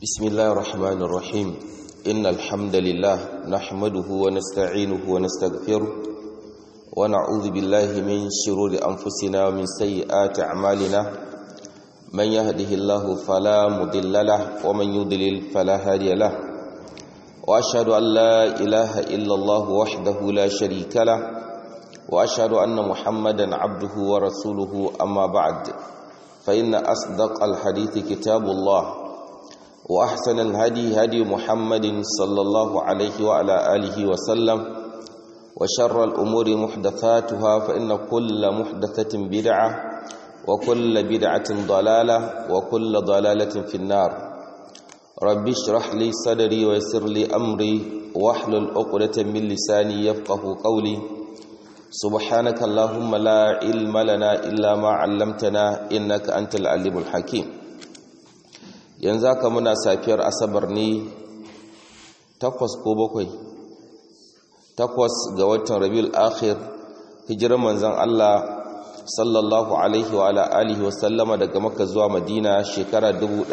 بسم الله الرحمن الرحيم إن الحمد لله نحمده ونستعينه ونستغفره ونعوذ بالله من شرور أنفسنا ومن سيئات أعمالنا من يهده الله فلا مضل له ومن يضلل فلا هادي له وأشهد أن لا إله إلا الله وحده لا شريك له وأشهد أن محمدا عبده ورسوله أما بعد فإن أصدق الحديث كتاب الله وأحسن الهدي هدي محمد صلى الله عليه وعلى آله وسلم وشر الأمور محدثاتها فإن كل محدثة بدعة وكل بدعة ضلالة وكل ضلالة في النار رب اشرح لي صدري ويسر لي أمري واحلل عقدة من لساني يفقه قولي سبحانك اللهم لا علم لنا إلا ما علمتنا إنك أنت العليم الحكيم yanzu haka muna safiyar asabar ne takwas ko bakwai takwas ga watan rabiul akhir hijirar manzon Allah sallallahu alaihi wa ala alihi wa sallama daga makka zuwa madina shekara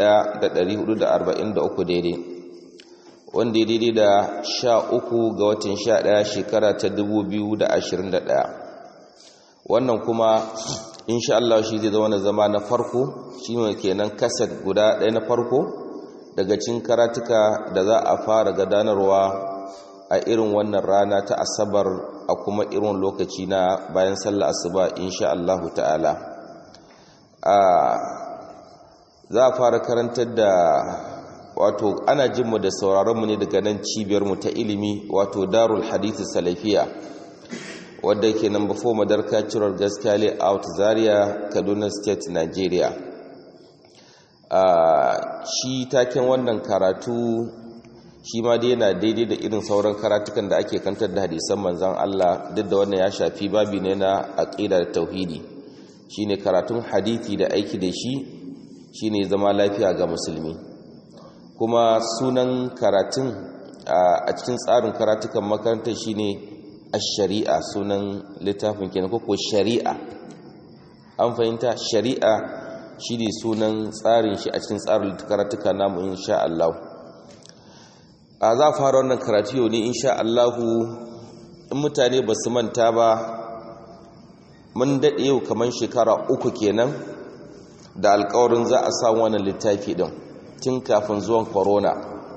1443 daidai wanda daidai da sha uku ga watan sha ɗaya shekara ta 2021 wannan kuma insha Allah shi zai zama na zama na farko shi ne kenan kaset guda ɗaya na farko daga cin karatuka da za a fara gadanarwa a irin wannan rana ta asabar a kuma irin lokaci na bayan sallah asuba insha Allah ta'ala za a fara karantar da wato ana jinmu da sauraronmu ne daga nan cibiyarmu ta ilimi wato darul hadith salafiya wadda ke number 4 madarka cirar gaskiya layout zaria kaduna state nigeria shi taken wannan karatu shi ma dai yana daidai da irin sauran karatukan da ake kantar da hadisan manzan Allah duk da wannan ya shafi babi ne na aqida da tauhidi shine karatun hadisi da aiki da shi shine zama lafiya ga musulmi kuma sunan karatun a cikin tsarin karatukan makarantar shine ash-shari'a sunan littafin kenan ko shari'a an fahimta shari'a shine sunan tsarin shi a cikin tsarin karatuka namu insha Allah a za fara wannan karatu yau ne insha Allah in mutane ba su manta ba mun daɗe yau kamar shekara uku kenan da alƙawarin za a samu wannan littafi ɗin tun kafin zuwan corona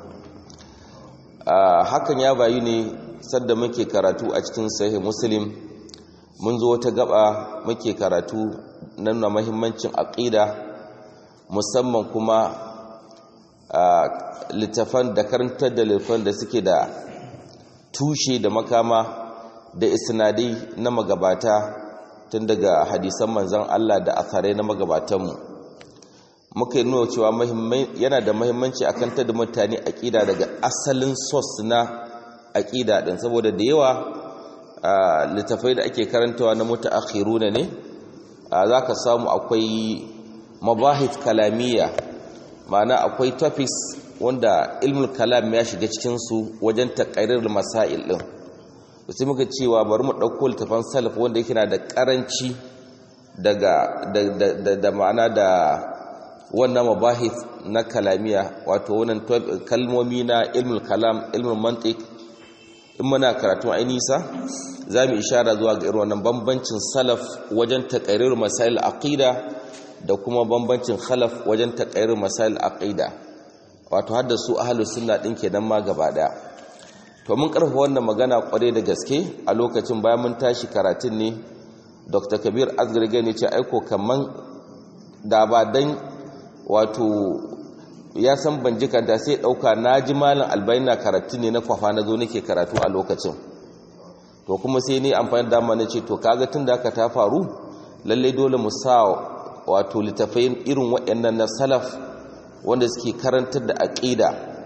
hakan ya bayu ne sadda muke karatu a cikin sahih muslim mun zo wata gaba muke karatu nan na mahimmancin aqida musamman kuma littafan da karantar da littafan da suke da tushe da makama da isnadai na magabata tun daga hadisan manzon Allah da asarai na magabatanmu muka yi nuna cewa yana da mahimmanci a kantar da mutane aƙida daga asalin sos na aƙida ɗin saboda da yawa littafai da ake karantawa na mutu akhiruna ne za ka samu akwai mabahit kalamiya ma'ana akwai topics wanda ilmul kalam ya shiga cikinsu wajen taƙairar masail ɗin sai muka cewa bari mu ɗauko littafan salaf wanda yake na da ƙaranci daga da ma'ana da wannan mabahith na kalamiya wato wannan kalmomi na ilmul kalam ilmul mantiq in muna karatu ai nisa za mu ishara zuwa ga irin wannan bambancin salaf wajen taqrir masail aqida da kuma bambancin khalaf wajen taqrir masail aqida wato hadda su ahlus sunna din kenan ma gaba daya to mun karfa wannan magana kware da gaske a lokacin bayan mun tashi karatun ne Dr. Kabir Azgarge ne ce aiko kaman da ba dan wato ya san ban jikanta sai dauka naji malam albayin na karatu ne na kwafa na zo nake karatu a lokacin to kuma sai ni amfani da dama nace to kaga tunda haka ta faru lalle dole mu sa wato litafai irin waɗannan na salaf wanda suke karantar da aqida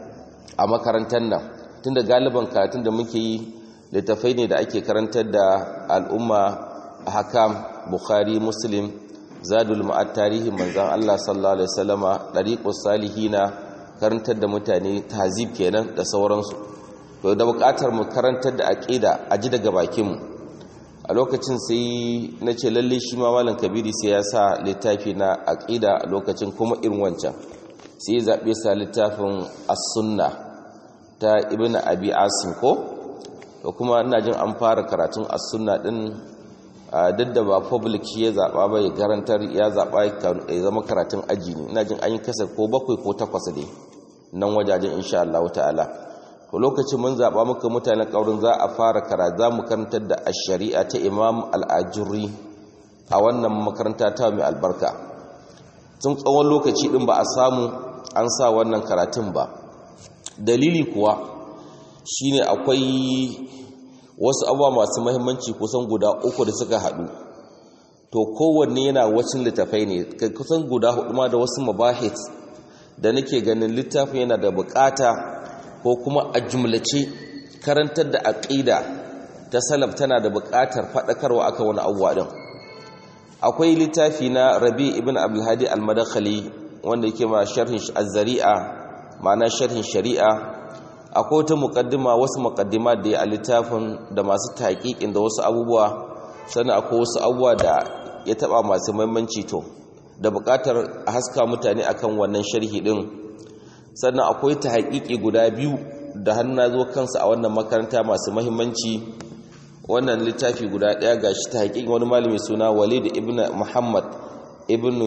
a makarantar nan tunda galiban karatun da muke yi litafai ne da ake karantar da al'umma hakam bukhari muslim zadul ma'ad tarihin manzan Allah sallallahu alaihi wasallama dariqus salihina karantar da mutane tahzib kenan da sauransu to da buƙatar mu karantar da aqida a ji daga bakin mu a lokacin sai nace lalle shi ma malam kabiri sai ya sa littafi na aqida a lokacin kuma irin wancan sai zaɓe sa littafin as-sunna ta ibn abi asim ko da kuma ina jin an fara karatun as-sunna din duk da ba public ya zaɓa ba ya garantar ya zaɓa ya zama karatun aji ne ina jin an yi kasar ko bakwai ko takwas ne nan wajajen insha Allah ta'ala to lokacin mun zaɓa muka mutanen ƙaurin za a fara kara za mu karantar da shari'a ta imam al'ajuri a wannan makaranta ta mai albarka tun tsawon lokaci ɗin ba a samu an sa wannan karatun ba dalili kuwa shine akwai wasu abuwa masu mahimmanci kusan guda uku da suka haɗu to kowanne yana wacin littafai ne kusan guda hudu ma da wasu mabahit da nake ganin littafin yana da bukata ko kuma a jumlace karantar da aqida ta salaf tana da buƙatar faɗakarwa aka wani abuwa din akwai littafi na Rabi ibn Abdul Hadi al-Madakhali wanda yake ma sharhin az-Zari'a ma'ana sharhin shari'a akwai wata muqaddima wasu muqaddima da ya littafin da masu taqiqin da wasu abubuwa sannan akwai wasu abubuwa da ya taba masu muhimmanci to da buƙatar a haska mutane akan wannan sharhi din sannan akwai ta haƙiƙi guda biyu da hannu zo kansa a wannan makaranta masu mahimmanci wannan littafi guda ɗaya ga shi ta haƙiƙi wani malami suna walid ibn muhammad ibn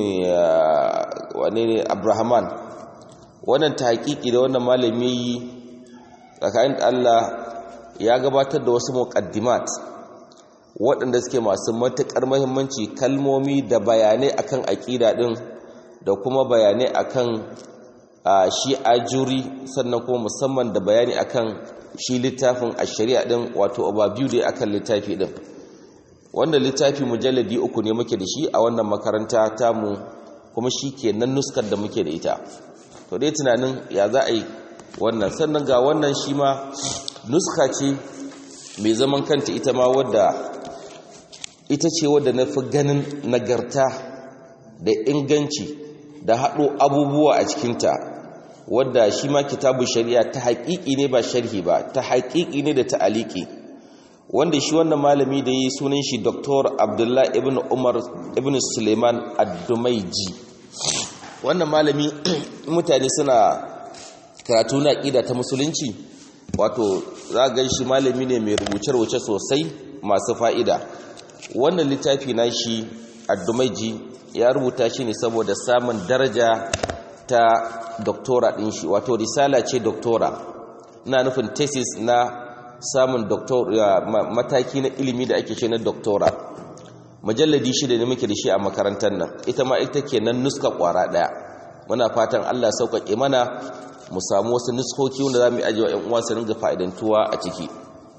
wane ne abrahaman wannan ta haƙiƙi da wannan malami tsakanin allah ya gabatar da wasu muƙaddimat waɗanda suke masu matuƙar mahimmanci kalmomi da bayanai akan aƙida ɗin da kuma bayanai akan a shi ajuri sannan kuma musamman da bayani akan shi littafin a shari'a din wato overview dai akan littafi din wanda littafi mujalladi uku ne muke da shi a wannan makaranta tamu kuma shi ke nan nuskar da muke da ita to dai tunanin ya za a yi wannan sannan ga wannan shi ma nuska ce mai zaman kanta ita ma wadda ita ce wadda na fi ganin nagarta da inganci da haɗo abubuwa a cikinta wadda shi ma kitabu shari'a ta haƙiƙi ne ba sharhi ba ta haƙiƙi ne da ta'aliki wanda shi wannan malami da yi sunan shi Dr. Abdullah ibn Umar ibn Suleiman Ad-Dumaiji wannan malami mutane suna karatu na ƙida ta musulunci wato za ga shi malami ne mai rubuce-rubuce sosai masu fa'ida wannan littafi na shi Ad-Dumaiji ya rubuta shi ne saboda samun daraja ta doktora ɗin shi wato risala ce doktora ina nufin thesis na samun mataki na ilimi da ake ce na doktora mujalladi shida ne muke da shi a makarantar nan ita ma ita ke nan nuska kwara ɗaya muna fatan allah sauƙaƙe mana mu samu wasu nuskoki wanda za mu yi ajiye wa 'yan uwa su ringa fa'idantuwa a ciki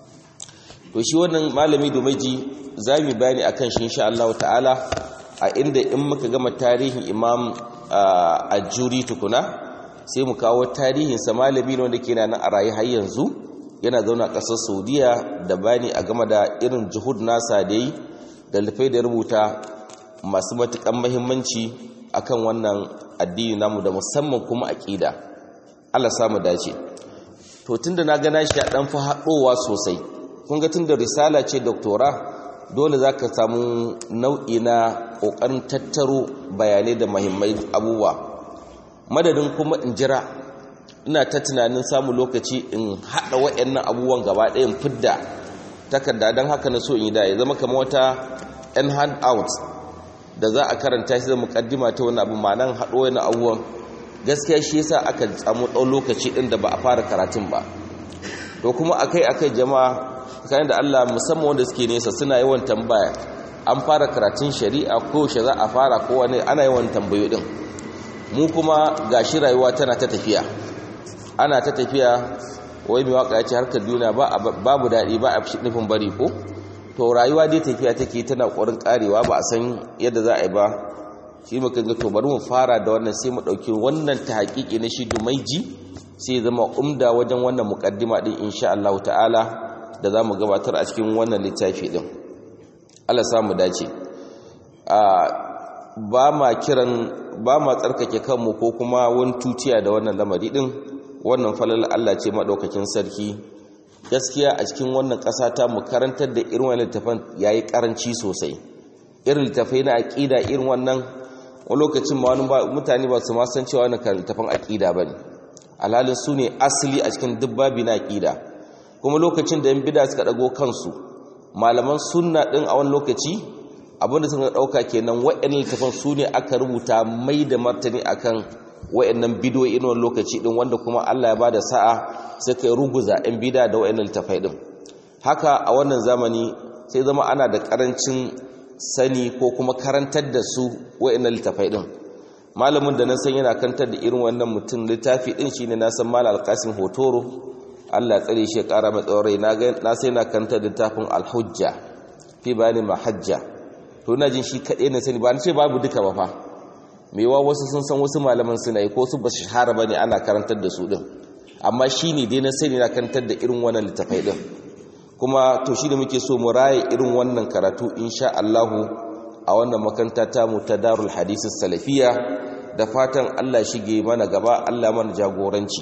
to shi wannan malami domeji za mu bayani akan shi insha Allah ta'ala a inda in muka gama tarihin imam a juri tukuna sai mu kawo tarihinsa malami ne wanda ke nan a rayu har yanzu yana zauna a ƙasar saudiya da bani a game da irin juhud nasa da yi da lafai da rubuta masu matuƙan mahimmanci akan wannan addini namu da musamman kuma aƙida allah samu dace to tun da na gana shi a ɗan fi haɗowa sosai kun ga tun da risala ce doktora dole za ka samu nau'i na ƙoƙarin tattaro bayanai da mahimmai abubuwa madadin kuma in jira ina ta tunanin samun lokaci in haɗa waɗannan abubuwan gaba ɗayan fidda takarda don haka na so in yi da ya zama kama wata yan hand out da za a karanta shi da mukaddima ta wani abu ma'anan haɗo wani abubuwan gaskiya shi yasa aka samu ɗau lokaci ɗin da ba a fara karatun ba to kuma akai akai jama'a kayan da Allah musamman wanda suke nesa suna yawan tambaya an fara karatun shari'a ko shi za a fara ko wani ana yawan tambayo din mu kuma gashi rayuwa tana ta tafiya ana ta tafiya wai mai waka ya ce harkar duniya babu daɗi ba a nufin bari ko to rayuwa dai tafiya take tana ƙwarin ƙarewa ba a san yadda za a yi ba shi muka ga to bari mu fara da wannan sai mu ɗauki wannan ta haƙiƙi na shi dumaiji sai zama umda wajen wannan muƙaddima ɗin insha Allah ta'ala da za mu gabatar a cikin wannan littafi ɗin Allah samu dace ba ma kiran ba ma tsarkake kanmu ko kuma wani tutiya da wannan lamari ɗin wannan falal Allah ce maɗaukakin sarki gaskiya a cikin wannan ƙasa ta mu karantar da irin wannan littafan yayi karanci sosai irin littafai na aƙida irin wannan wani lokacin ma wani mutane ba su ma san cewa wani littafin aqida bane alhalin su ne asali a cikin dubbabi na aqida kuma lokacin da yan bid'a suka dago kansu malaman sunna din a wani lokaci abinda suka dauka kenan wa'annan littafin su ne aka rubuta mai da martani akan wa'annan bidiyoyi wani lokaci din wanda kuma Allah ya bada sa'a suka ruguza yan bid'a da wa'annan littafai din haka a wannan zamani sai zama ana da karancin sani ko kuma karantar da su wa'annan littafai din malamin da na san yana kantar da irin wannan mutum littafi din shine na san malal alqasim hotoro Allah ya tsare shi ya kara mai tsaurai na ga na sai na kantar da littafin al-hujja fi bayani mahajja to ina jin shi kade ne sani ba ni ce babu duka ba fa mewa wasu sun san wasu malaman suna yi ko su ba shahara bane ana karantar da su din amma shine dai na sani na kantar da irin wannan littafai din kuma to shi da muke so mu raye irin wannan karatu insha Allahu a wannan makanta ta mu ta Darul Hadith Salafiya da fatan Allah shige mana gaba Allah mana jagoranci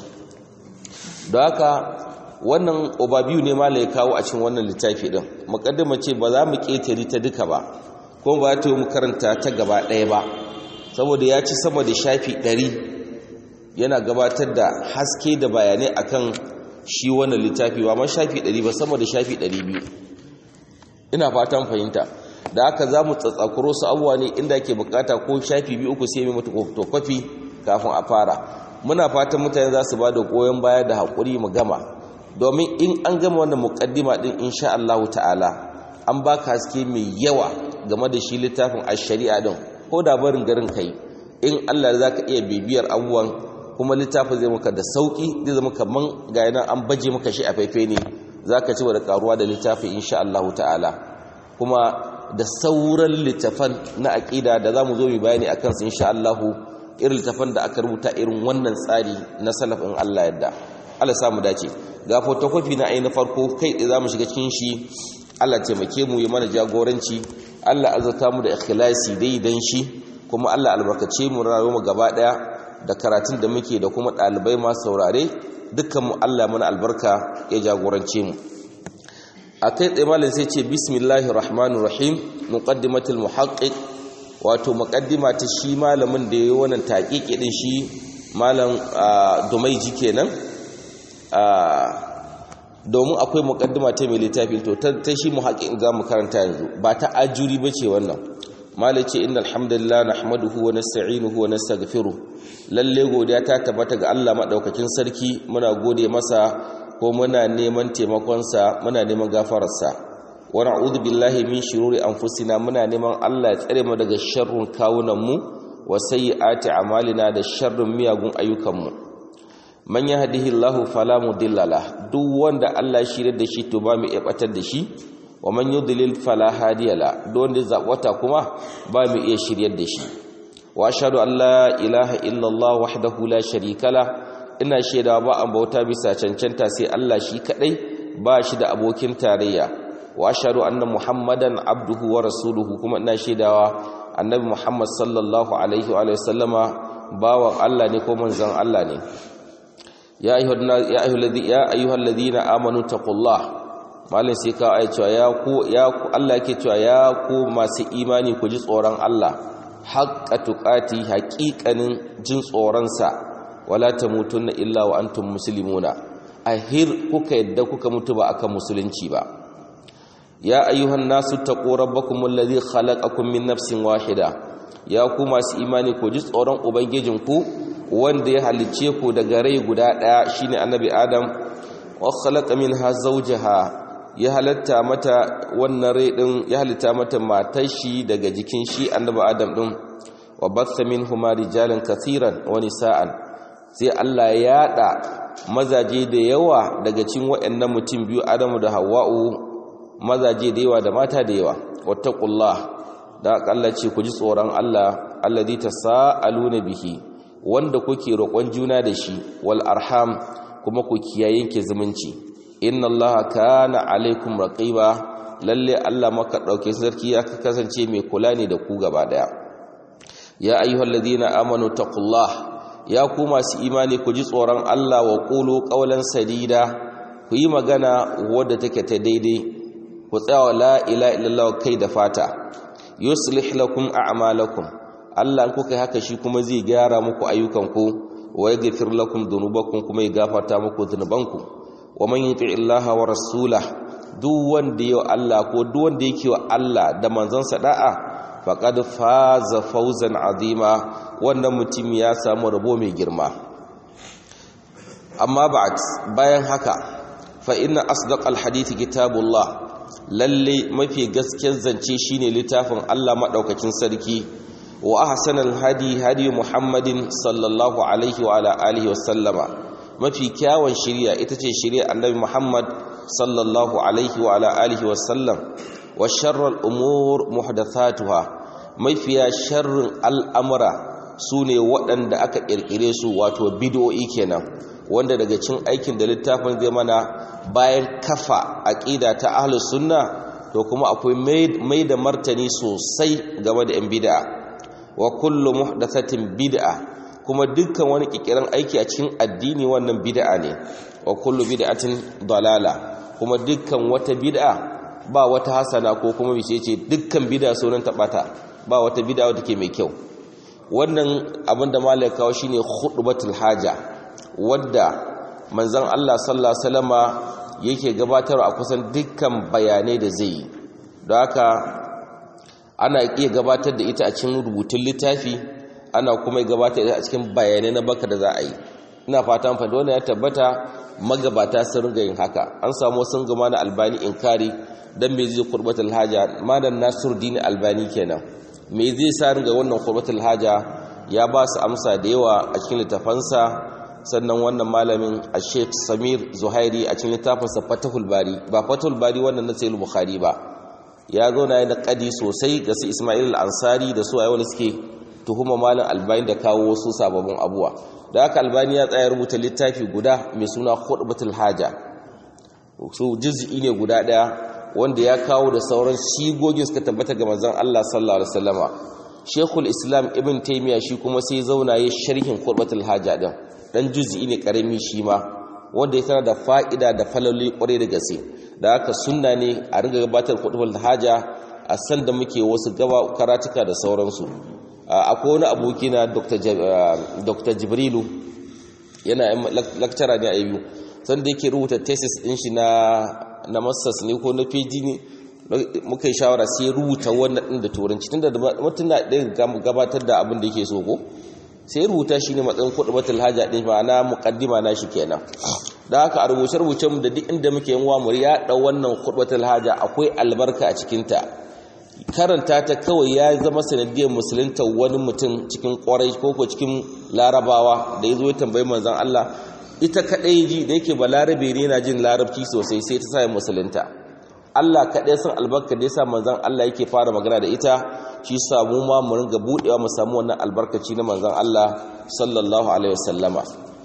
don haka wannan obabiyu ne mala ya kawo a cikin wannan littafi din mukaddima ce ba za mu ketare ta duka ba ko ba ta mu karanta ta gaba ɗaya ba saboda ya ci sama da shafi ɗari yana gabatar da haske da bayanai akan shi wannan littafi ba ma shafi 100 ba sama da shafi 200 ina fatan fahimta da haka za mu tsatsakuro su abuwa ne inda ke bukata ko shafi biyu uku sai mai mutu to kwafi kafin a fara muna fatan mutane za su ba da goyon baya da haƙuri mu gama domin in an gama wannan muƙaddima din insha Allah ta'ala an baka haske mai yawa game da shi littafin ash-shari'a din ko da barin garin kai in Allah za ka iya bibiyar abubuwan kuma littafin zai maka da sauki zai zama kaman ga yana an baje maka shi a faifai ne za ka ci da karuwa da littafin insha Allah ta'ala kuma da sauran littafan na aƙida da za mu zo mu bayani a kansu insha Allah irin littafan da aka rubuta irin wannan tsari na salafin Allah yadda Allah samu dace ga photocopy na ainihin farko kai da za mu shiga cikin shi Allah taimake mu ya mana jagoranci Allah azurta mu da ikhlasi dai dan shi kuma Allah albarkace mu rayuwar mu gaba daya da karatun da muke da kuma ɗalibai masu saurare dukkanmu Allah mana albarka ya jagorance mu a kai tsaye malin sai ce bismillahir rahmanir rahim muqaddimatul muhaqqiq wato muqaddima ta shi malamin da yayi wannan taqiqi din shi malam dumaiji kenan domin akwai muqaddima ta mai littafi to ta shi muhaqqiq za mu karanta yanzu ba ta ajuri bace wannan malace innal hamdalillah nahmaduhu wa nasta'inuhu wa nastaghfiruh lalle godiya ta tabbata ga Allah madaukakin sarki muna gode masa ko muna neman taimakon sa muna neman gafarar sa wa na'udhu billahi min shururi anfusina muna neman Allah ya tsare mu daga sharrun kawunan mu wa sayyiati a'malina da sharrin miyagun ayyukan mu man yahdihillahu fala mudilla lah duk wanda Allah ya shirye da shi to ba mu iya batar da shi wa man yudlil fala hadiya la don da zabwata kuma ba mu iya shiryar da shi wa ashhadu an la ilaha illallah wahdahu la sharika la ina shaida ba an bauta bisa cancanta sai Allah shi kadai ba shi da abokin tarayya wa ashhadu anna muhammadan abduhu wa rasuluhu kuma ina shaidawa annabi muhammad sallallahu alaihi wa sallama bawan Allah ne ko manzon Allah ne ya ayyuhal ladina amanu taqullah malin sai ka ai cewa ya ku ya ku Allah yake cewa ya ku masu imani ku ji tsoron Allah haqqa tuqati haqiqanin jin tsoron sa wala tamutunna illa wa antum muslimuna ahir kuka yadda kuka mutu ba akan musulunci ba ya ayyuhan nasu taqu rabbakum alladhi khalaqakum min nafsin wahida ya ku masu imani ku ji tsoron ubangijinku wanda ya halicce ku daga rai guda daya shine annabi adam wa khalaqa minha zawjaha ya halatta mata wannan rai din ya halitta mata matar shi daga jikin shi annabi adam din wa batha minhuma rijalan kaseeran wa nisaan sai Allah ya yada mazaje da yawa daga cikin waɗannan mutum biyu Adamu da Hawwa'u mazaje da yawa da mata da yawa wattaqullah da Allah ce ku ji tsoron Allah alladhi tasaaluna bihi wanda kuke roƙon juna da shi wal arham kuma ku kiyaye ke zumunci inna allaha kana alaikum raqiba lalle Allah maka dauke sarki ya kasance mai kula ne da ku gaba daya ya ayyuhalladhina amanu taqullah ya ku masu imani ku ji tsoron Allah wa qulu qawlan sadida ku yi magana wadda take ta daidai ku tsaya la ilaha illallah kai da fata yuslih lakum a'malakum Allah in kuka yi haka shi kuma zai gyara muku ayyukanku wa yaghfir lakum dhunubakum kuma ya gafarta muku dhunubanku wa man yuti illaha wa rasulah duk wanda yau Allah ko duk wanda yake wa Allah da manzon sa da'a faqad faza fawzan azima wannan mutum ya samu rabo mai girma amma ba'd bayan haka fa inna asdaqal hadithi kitabullah lalle mafi gaskiyar zance shine littafin Allah madaukakin sarki wa ahsanal hadi hadi muhammadin sallallahu alaihi wa ala alihi wasallama mafi kyawun shari'a ita ce shari'a annabi muhammad sallallahu alaihi wa ala alihi wasallam wa sharral umur muhdathatuha mafiya sharrin al'amura sune waɗanda aka kirkire su wato bid'o'i kenan wanda daga cin aikin da littafin zai mana bayan kafa aqida ta ahlus sunna to kuma akwai mai da martani sosai game da yan bid'a wa kullu muhdathatin bid'a kuma dukkan wani kikiran aiki a cikin addini wannan bid'a ne wa kullu bid'atin dalala kuma dukkan wata bid'a ba wata hasana ko kuma bice ce dukkan bid'a sunan tabata ba wata bid'a wadda ke mai kyau wannan abin da malai kawo shine khutbatul haja wadda manzon Allah sallallahu alaihi wasallama yake gabatar a kusan dukkan bayanai da zai yi don haka ana iya gabatar da ita a cikin rubutun littafi ana kuma gabatar da ita a cikin bayanai na baka da za a yi ina fatan fata wannan ya tabbata magabata sun riga yin haka an samu sun gama na albani inkari dan me zai kurbatul haja madan nasiruddin albani kenan me zai sa ringa wannan kurbatul haja ya ba su amsa da yawa a cikin littafansa sannan wannan malamin a sheikh samir zuhairi a cikin littafinsa fatahul bari ba fatahul bari wannan na sayi bukhari ba ya zo na yi naƙadi sosai ga su ismail ansari da su a wani suke tuhuma malin albani da kawo wasu sababbin abuwa da haka albani ya tsaya rubuta littafi guda mai suna khutbatul haja su juz'i ne guda daya wanda ya kawo da sauran shigogin suka tabbata ga manzon Allah sallallahu alaihi wasallama shekul islam ibn taymiya shi kuma sai zauna ya sharhin khutbatul haja din dan juz'i ne karami shi ma wanda ya tana da fa'ida da falalli kwarai da gaske da haka sunna ne a ringa gabatar khutbatul haja a san da muke wasu gaba karatuka da sauransu akwai wani aboki na dr jibrilu yana lakcara ne a yiwu sanda yake rubuta thesis din shi na masters ne ko na pg ne muka yi shawara sai rubuta wannan din da turanci tunda da mutum na ɗaya gabatar da abin da yake so ko sai rubuta shi ne matsayin kuɗi batul haja ɗin ma na muƙaddima na shi kenan da haka a rubuce-rubuce mu da duk inda muke yin wa mu ya ɗau wannan kuɗi batul haja akwai albarka a cikinta karanta ta kawai ya zama sanadiyar musulunta wani mutum cikin kwarai ko cikin larabawa da ya zo ya tambayi manzan Allah ita kaɗai ji da yake ba larabe ne na jin larabci sosai sai ta sa musulunta Allah kaɗai san albarka da ya sa manzan Allah yake fara magana da ita shi samu ma mu ringa buɗewa mu samu wannan albarkaci na manzan Allah sallallahu alaihi wasallama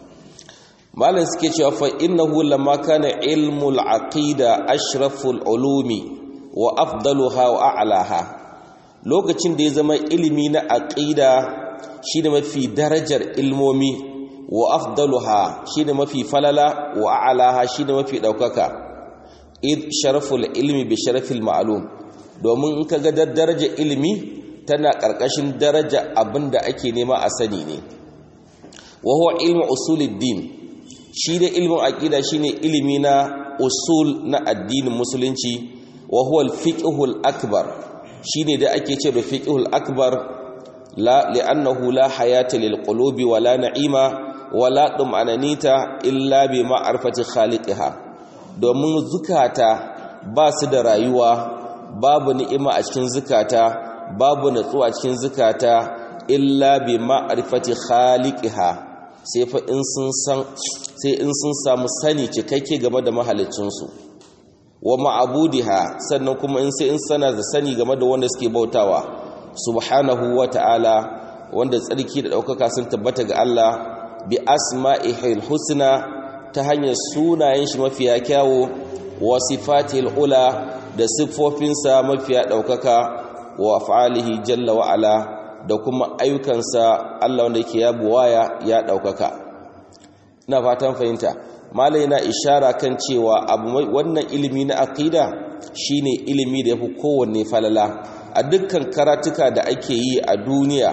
malam suke cewa fa innahu lamma kana ilmul aqida ashraful ulumi wa afdaluha wa a'laha lokacin da ya zama ilimi na aqida shine mafi darajar ilmomi wa afdaluha shine mafi falala wa a'laha shine mafi daukaka id sharaful ilmi bi sharafil ma'lum domin in kaga darajar ilimi tana karkashin daraja abinda ake nema a sani ne wa huwa ilmu usuluddin shi da ilmin aqida shine ilimi na usul na addinin musulunci wa huwa al-fiqhul akbar shine da ake ce da fiqhul akbar la li'annahu la hayata lil qulubi wala na'ima wala dum'ananita illa bi ma'rifati khaliqiha domin zukata ba su da rayuwa babu ni'ima a cikin zukata babu natsuwa a cikin zukata illa bi ma'rifati khaliqiha sai fa in sun san sai in sun samu sani cikakke game da mahaliccinsu wa ma'abudiha sannan kuma in sai in sana da sani game da wanda suke bautawa subhanahu wa ta'ala wanda tsarki da ɗaukaka sun tabbata ga Allah bi asma'ihil husna ta hanyar sunayen shi mafiya kyawo wa sifatil ula da siffofinsa mafiya ɗaukaka wa af'alihi jalla wa ala da kuma ayyukansa Allah wanda yake ya buwaya ya ɗaukaka ina fatan fahimta malai na ishara kan cewa abu wannan ilimi na aqida shine ilimi da yafi kowanne falala a dukkan karatuka da ake yi a duniya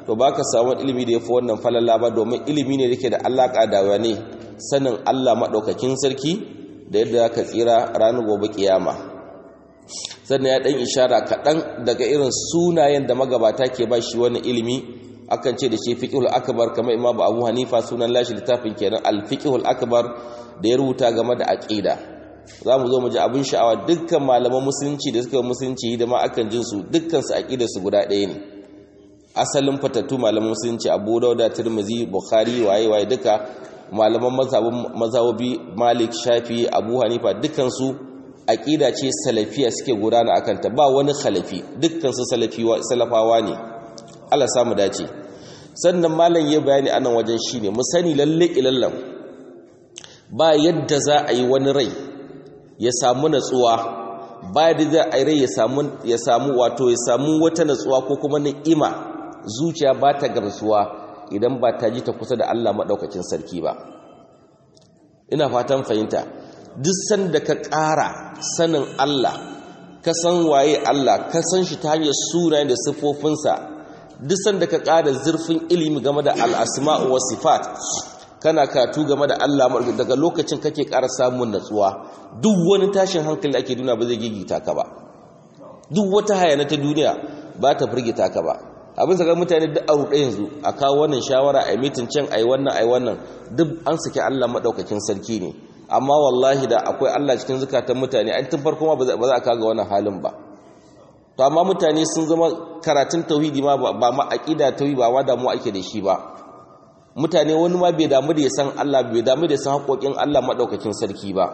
to baka samu ilimi da yafi wannan falala ba domin ilimi ne yake da alaka da wani sanin Allah madaukakin sarki da yadda ka tsira ranar gobe kiyama sannan ya dan ishara kaɗan daga irin sunayen da magabata ke ba shi wani ilimi akan ce da shi fiqhul akbar kamar imamu abu hanifa sunan lashi littafin kenan al-fiqhul akbar da ya rubuta game da aqida za mu zo mu ji abin sha'awa dukkan malaman musulunci da suka musulunci da ma akan jin su dukkan su aqida su guda ɗaya ne asalin fatattu malaman musulunci abu dauda tirmizi bukhari waye waye duka malaman mazhabi malik shafi abu hanifa dukkan su aqida ce salafiya suke gudana akan ta ba wani khalafi dukkan su salafawa ne Allah samu dace sannan malam ya bayani anan wajen shine mu sani lalle ilallan ba yadda za a yi wani rai ya samu natsuwa ba yadda za a yi rai ya samu ya samu wato ya samu wata natsuwa ko kuma ni'ima zuciya ba ta gamsuwa idan ba ta ji ta kusa da Allah madaukakin sarki ba ina fatan fahimta duk sanda ka ƙara sanin Allah ka san waye Allah ka san shi ta hanyar sunayen da siffofinsa duk sanda ka ƙara zurfin ilimi game da al'asma'u wa sifat kana katu game da Allah daga lokacin kake ƙara samun natsuwa duk wani tashin hankali ake duniya ba zai gigita ka ba duk wata hayana ta duniya ba ta firgita ka ba abin saka mutane duk a ruɗe yanzu a kawo wannan shawara a mitin can a yi wannan a yi wannan duk an saki Allah maɗaukakin sarki ne amma wallahi da akwai Allah cikin zukatan mutane an tun farko ma ba za a kaga wannan halin ba to amma mutane sun zama karatun tauhidi ma ba ma aqida tauhidi ba ma damu ake da shi ba mutane wani ma bai damu da ya san Allah bai damu da ya san haƙoƙin Allah madaukakin sarki ba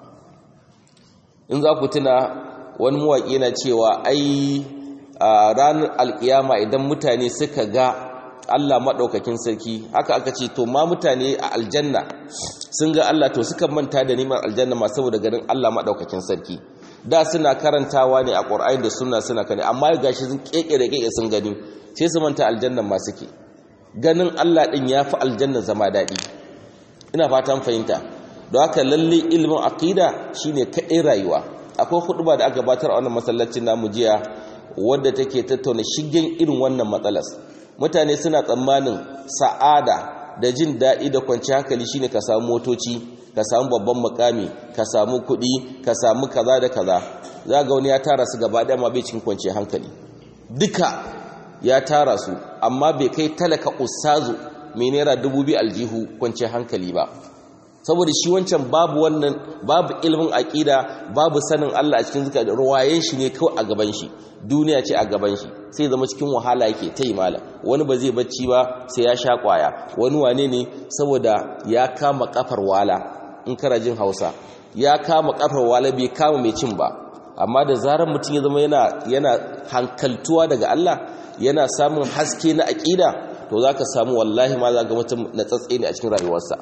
in za ku tuna wani mawaƙi na cewa ai ranar alƙiyama idan mutane suka ga Allah madaukakin sarki haka aka ce to ma mutane a aljanna sun ga Allah to suka manta da nimar aljanna ma saboda ganin Allah madaukakin sarki da suna karantawa ne a ƙwar'ayin da suna suna kane amma gashi sun keke da keke sun gani sai su manta aljannan ma suke ganin Allah ɗin ya fi aljanna zama daɗi ina fatan fahimta don haka lalle ilimin aƙida shine kaɗai rayuwa akwai huɗuba da aka gabatar a wannan masallacin namu jiya wadda take tattauna shigen irin wannan matsalas mutane suna tsammanin sa'ada da jin daɗi da kwanci hankali shine ka samu motoci ka samu babban mukami ka samu kuɗi ka samu kaza da kaza za ga wani ya tara su gaba ɗaya ma bai cikin kwanci hankali duka ya tara su amma bai kai talaka ustazu mai naira dubu biyu aljihu kwanci hankali ba saboda shi wancan babu wannan babu ilimin aƙida babu sanin Allah a cikin zuka ruwayen shi ne kawai a gaban shi duniya ce a gaban shi sai zama cikin wahala yake ta yi malam wani ba zai bacci ba sai ya sha kwaya wani wane ne saboda ya kama kafar wala in kana jin hausa ya kama kafar wala bai kama mai cin ba amma da zarar mutum ya zama yana yana hankaltuwa daga Allah yana samun haske na aƙida to za ka samu wallahi ma za ga mutum na tsatse ne a cikin rayuwarsa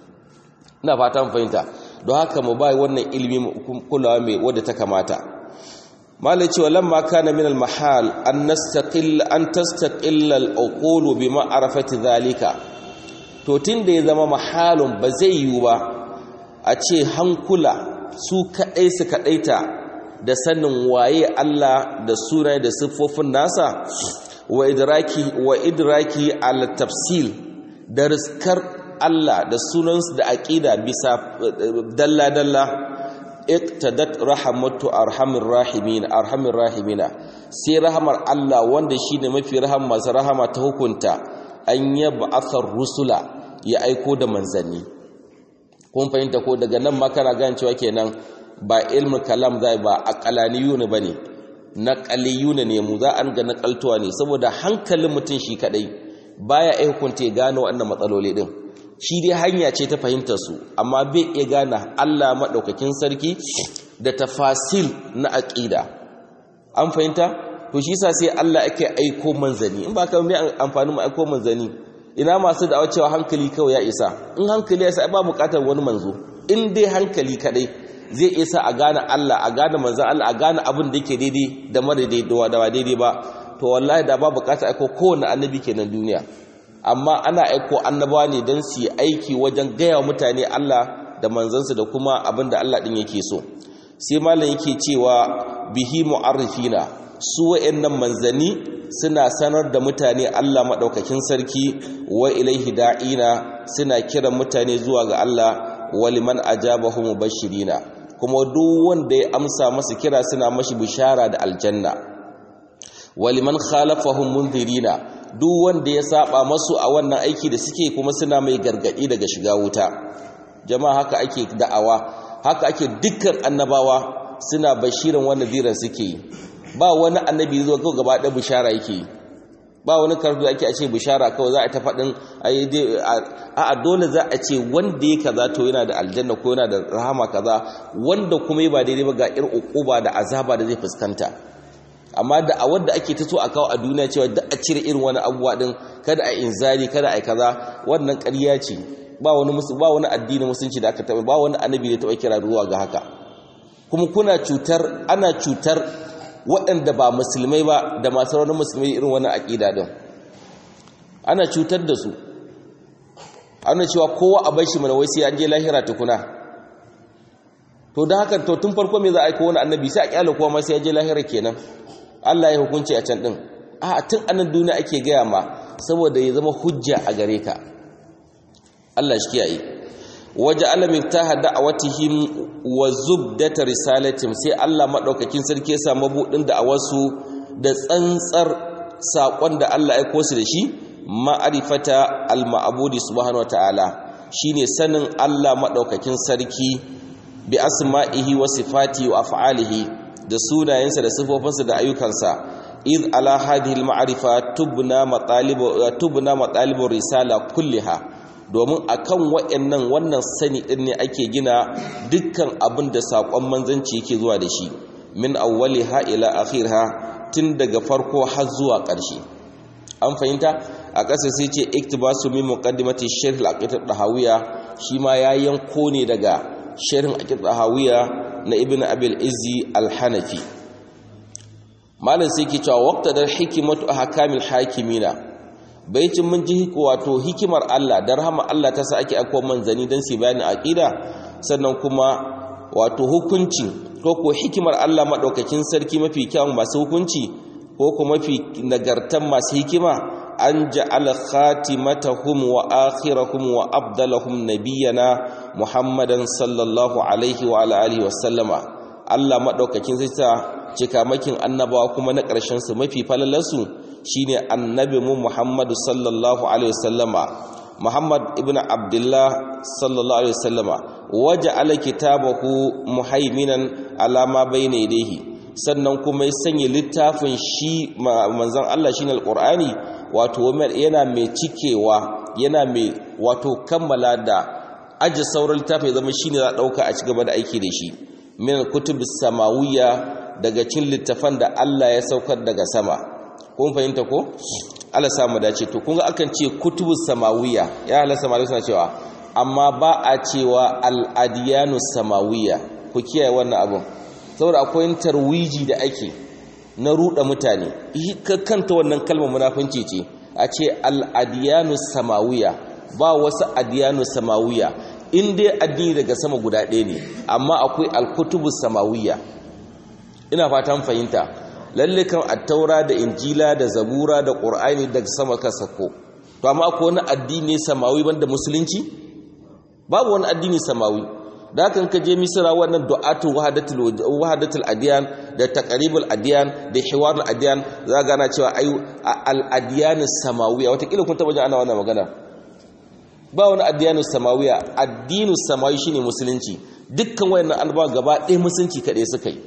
ina fata mu fahimta don haka mu bai wannan ilimi kulawa mai wadda ta kamata malai cewa lamma kana min al-mahal an nastaqil an tastaqilla al-uqul bi ma'rifati zalika to tunda ya zama mahalun ba zai yiwu ba a ce hankula su kadai su kadaita da sanin waye Allah da sunaye da siffofin nasa wa idraki wa idraki al tafsil da riskar Allah da sunansu da aqida bisa dalla dalla iqtadat rahmatu arhamir rahimin arhamir rahimina sai rahamar Allah wanda shine mafi rahama masu rahama ta hukunta an yab'athar rusula ya aiko da manzanni kun fahimta ko daga nan ma kana gane cewa kenan ba ilmin kalam zai ba aqalaniyuna bane naqaliyuna ne mu za an ga naqaltuwa ne saboda hankalin mutum shi kadai baya ai hukunta ya gano wannan matsaloli din shi dai hanya ce ta fahimtar su amma bai iya gane Allah madaukakin sarki da tafasil na aqida an fahimta to shi yasa sai Allah yake aiko manzani in ba ka mai amfani mu aiko manzani ina masu da cewa hankali kawai ya isa in hankali ya isa ba bukatar wani manzo in dai hankali kadai zai isa a gane Allah a gane manzan Allah a gane abin da yake daidai da mara daidai da daidai ba to wallahi da ba bukatar aiko kowane annabi kenan duniya amma ana aiko annabawa ne don su yi aiki wajen gaya wa mutane Allah da manzansa da kuma abin da Allah din yake so sai malam yake cewa bihi mu'arrifina su wa'annan manzani suna sanar da mutane Allah maɗaukakin sarki wa ilaihi da'ina suna kiran mutane zuwa ga Allah waliman ajabahu mubashirina kuma duk wanda ya amsa masa kira suna mashi bishara da aljanna waliman khalafahum munzirina duk wanda ya saba masu a wannan aiki da suke kuma suna mai gargadi daga shiga wuta jama'a haka ake da'awa haka ake dukkan annabawa suna bashirin wannan ziran suke yi ba wani annabi zuwa kawai gaba ɗaya bishara yake yi ba wani karfi ake a ce bishara kawai za a ta faɗin a dole za a ce wanda ya kaza to yana da aljanna ko yana da rahama kaza wanda kuma ba daidai ba ga ir uquba da azaba da zai fuskanta amma da a wanda ake ta so a kawo a duniya cewa da a cire irin wani abubuwa din kada a inzari kada a kaza wannan ƙarya ce ba wani musu ba wani addini musulunci da aka taɓa ba wani annabi da taɓa kira ruwa ga haka kuma kuna cutar ana cutar waɗanda ba musulmai ba da masu raunin musulmai irin wani aƙida ɗin ana cutar da su ana cewa kowa a bai shi mana wai sai an je lahira tukuna to da haka to tun farko me za a aika wani annabi sai a kyale kowa ma sai ya je lahira kenan Allah ya hukunci a can ɗin a tun anan duniya ake gaya ma saboda ya zama hujja a gare ka Allah shi kiyaye waje alamin ta hada a watihim wa zubdata risalatim sai Allah maɗaukakin sarki ya samu buɗin da a wasu da tsantsar saƙon da Allah ya kosu da shi ma'arifata al-ma'abudi subhanahu wata'ala shine sanin Allah maɗaukakin sarki bi asma'ihi wa sifati wa af'alihi da sunayensa da sifofinsa da ayyukansa id ala hadhihi al-ma'rifa tubna matalibu tubna matalibu risala kulliha domin akan wa'annan wannan sani din ne ake gina dukkan abin da sakon manzanci yake zuwa da shi min awwaliha ila akhirha tun daga farko har zuwa ƙarshe an fahimta a ƙasa sai ce iktibasu min muqaddimati sharh al-aqidah dahawiya shi ma ya yanko ne daga sharhin aqidah dahawiya na ibnu abil izzi al-hanafi malam sai ke cewa waqtadar hikmatu ahkamil hakimina baicin mun ji wato hikimar Allah da rahama Allah ta sa ake akwai manzani don su bayani aqida sannan kuma wato hukunci ko ko hikimar Allah madaukakin sarki mafi kyawun masu hukunci ko ko mafi nagartan masu hikima an ja'ala khatimatahum wa akhirahum wa abdalahum nabiyana muhammadan sallallahu alaihi wa ala alihi wa sallama Allah madaukakin sarki ta cikamakin annabawa kuma na ƙarshen su mafi falalarsu shine annabi mu Muhammadu sallallahu alaihi wasallama Muhammad ibn Abdullah sallallahu alaihi wasallama waja'ala kitabahu muhaiminan ala ma bayna yadayhi sannan kuma ya sanya littafin shi manzon Allah shine alqur'ani wato yana mai cikewa yana mai wato kammala da aji sauran littafi zama shine za dauka a cigaba da aiki da shi min kutubis samawiyya daga cin littafan da Allah ya saukar daga sama kun fahimta ko Allah samu dace to kun ga akan ce kutubus samawiya ya halasta malai suna cewa amma ba a cewa al-adiyanu samawiya ku kiyaye wannan abun saboda akwai tarwiji da ake na ruda mutane kanta wannan kalmar munafinci ce a ce al-adiyanu samawiya ba wasu adiyanu samawiya in dai addini daga sama guda ɗaya ne amma akwai al-kutubus samawiya ina fatan fahimta lalle kan attaura da injila da zabura da qur'ani daga sama ka sako to amma akwai wani addini samawi banda musulunci babu wani addini samawi da kan ka je misra wannan du'atu wahdatul wahdatul adyan da taqribul adyan da hiwarul adyan za ga na cewa ai al adyan samawiya wata kila kun taba jin ana wannan magana ba wani addiyanu samawiya addinu samawi shine musulunci dukkan wayannan alba gaba ɗaya musulunci kaɗai suka yi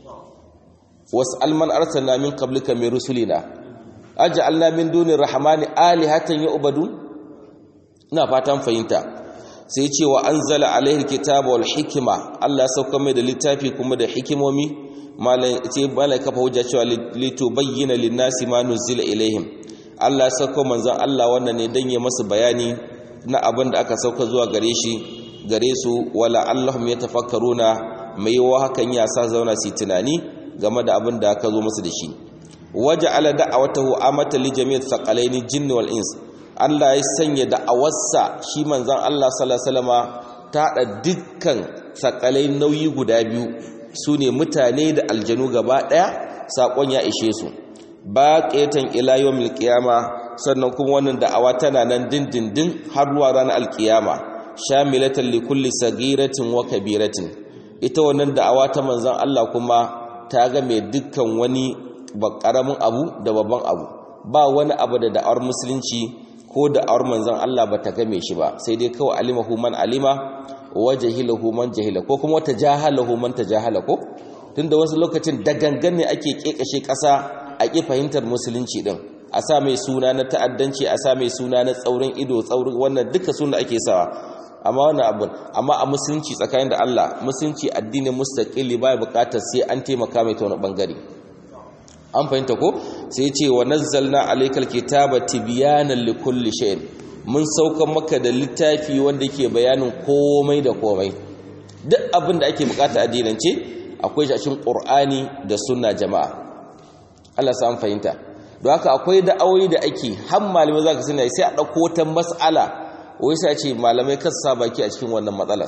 was'al man arsalna min qablika min rusulina aj'alna min duni rahmani alihatan yu'badun ina fatan fahimta sai ce wa anzala alaihi kitaba wal hikma Allah sauka mai da littafi kuma da hikimomi malai ce malai kafa hujja cewa litubayyana lin-nasi ma nuzila ilaihim Allah sauka manzon Allah wannan ne dan ya masa bayani na abin da aka sauka zuwa gare shi gare su wala allahum yatafakkaruna mai yawa hakan ya sa zauna su tunani game da abin da aka zo musu da shi waje ala da'awatahu amata li jami'at thaqalaini jinn wal ins Allah ya sanya da'awarsa shi manzon Allah sallallahu alaihi wasallama ta da dukkan thaqalai nauyi guda biyu sune mutane da aljanu gaba daya sakon ya ishe su baqiyatan ila yawmil qiyama sannan kuma wannan da'awa tana nan dindindin har zuwa ranar alkiyama shamilatan li kulli sagiratin wa kabiratin ita wannan da'awa ta manzon Allah kuma ta ga mai dukkan wani karamin abu da babban abu ba wani abu da da'awar musulunci ko da'awar manzon Allah ba ta game shi ba sai dai kawai alimahu man alima wa jahilahu man jahila ko kuma ta jahalahu man tajahala ko tunda wasu lokacin da gangan ne ake kekashe kasa a ki fahimtar musulunci din a sa mai suna na ta'addanci a sa mai suna na tsaurin ido tsaurin wannan duka suna ake sawa amma wannan abun amma a musulunci tsakanin da Allah musulunci addinin mustaqili baya bukatar sai an taimaka mai ta wani bangare an fahimta ko sai ce wa nazzalna alaykal kitaba tibyanan likulli shay'in mun saukan maka da littafi wanda ke bayanin komai da komai duk abin da ake bukata addinance akwai shi a cikin qur'ani da sunna jama'a Allah sa an fahimta don haka akwai da'awoyi da ake har malamai zaka sani sai a dauko wata mas'ala wai sai a ce malamai kan sa baki a cikin wannan matsalar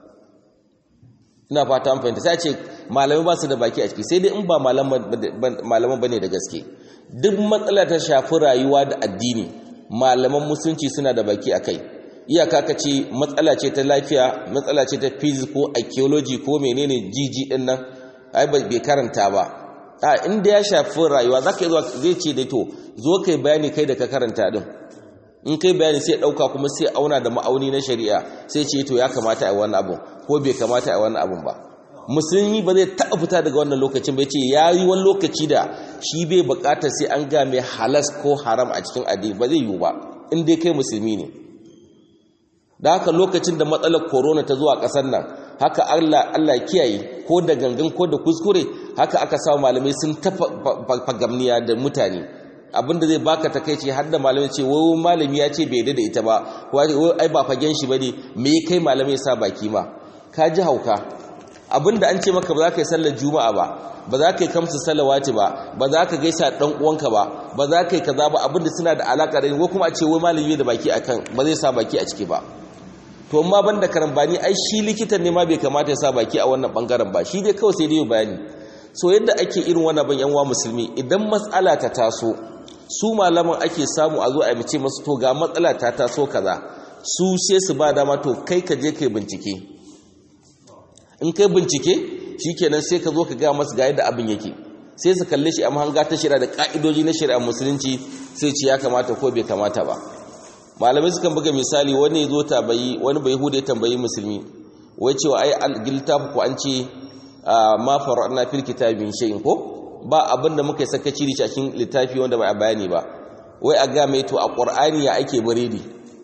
ina fata an fahimta sai a ce malamai ba su da baki a ciki sai dai in ba malaman bane da gaske duk matsala ta shafi rayuwa da addini malaman musulunci suna da baki a kai iyaka ka ce matsala ce ta lafiya matsala ce ta physics ko archaeology ko menene jiji din nan ai bai karanta ba a inda ya shafi rayuwa zaka yi zuwa zai ce da to zo kai bayani kai da ka karanta din in kai bayani sai dauka kuma sai auna da ma'auni na shari'a sai ce to ya kamata a wannan abun ko bai kamata a wannan abun ba musulmi ba zai taɓa fita daga wannan lokacin bai ce ya yi wani lokaci da shi bai buƙatar sai an ga mai halas ko haram a cikin addini ba zai yiwu ba in dai kai musulmi ne da haka lokacin da matsalar corona ta zuwa ƙasar nan haka Allah Allah kiyaye ko da gangan ko da kuskure haka aka sa malamai sun tafa fagamniya da mutane abinda zai baka takeici har da malamai ce wai malami ya ce bai da ita ba wai ai ba fagen shi bane me kai malamai sa baki ma ka ji hauka abinda an ce maka ba za ka yi sallar juma'a ba ba za ka yi kamsu salawati ba ba za ka gaisa dan uwanka ba ba za ka yi kaza ba abinda suna da alaka da ko kuma a ce wai malami da baki akan ba zai sa baki a ciki ba to amma banda karambani ai shi likitan ne ma bai kamata ya sa baki a wannan bangaren ba shi dai kawai sai dai bayani so yadda ake irin wannan ban yan musulmi idan matsala ta taso su malaman ake samu a zo a mace masu to ga matsala ta taso kaza su sai su ba dama to kai ka je kai bincike in kai bincike shikenan sai ka zo ka ga masu ga yadda abin yake sai su kalle shi a mahanga ta shari'a da ka'idoji na shari'a musulunci sai ce ya kamata ko bai kamata ba malamai sukan buga misali wani zo tabayi wani bai hude tambayi musulmi wai cewa ai al-giltafu ko an ce ma fara'na fil kitabi shay'in ko ba abin da muka yi sakaci da cikin littafi wanda ba a bayani ba wai a ga mai to a qur'ani ya ake biredi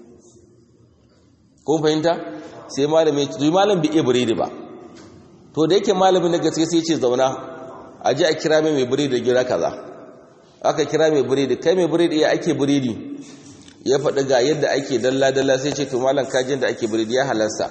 ko fahimta sai malami to malam bai iya biredi ba to da yake malamin na gaske sai ya ce zauna a ji a kira mai mai biredi da gira kaza aka kira mai biredi kai mai biredi ya ake biredi ya faɗi ga yadda ake dalla-dalla sai ce to malam kajin da ake biredi ya halarsa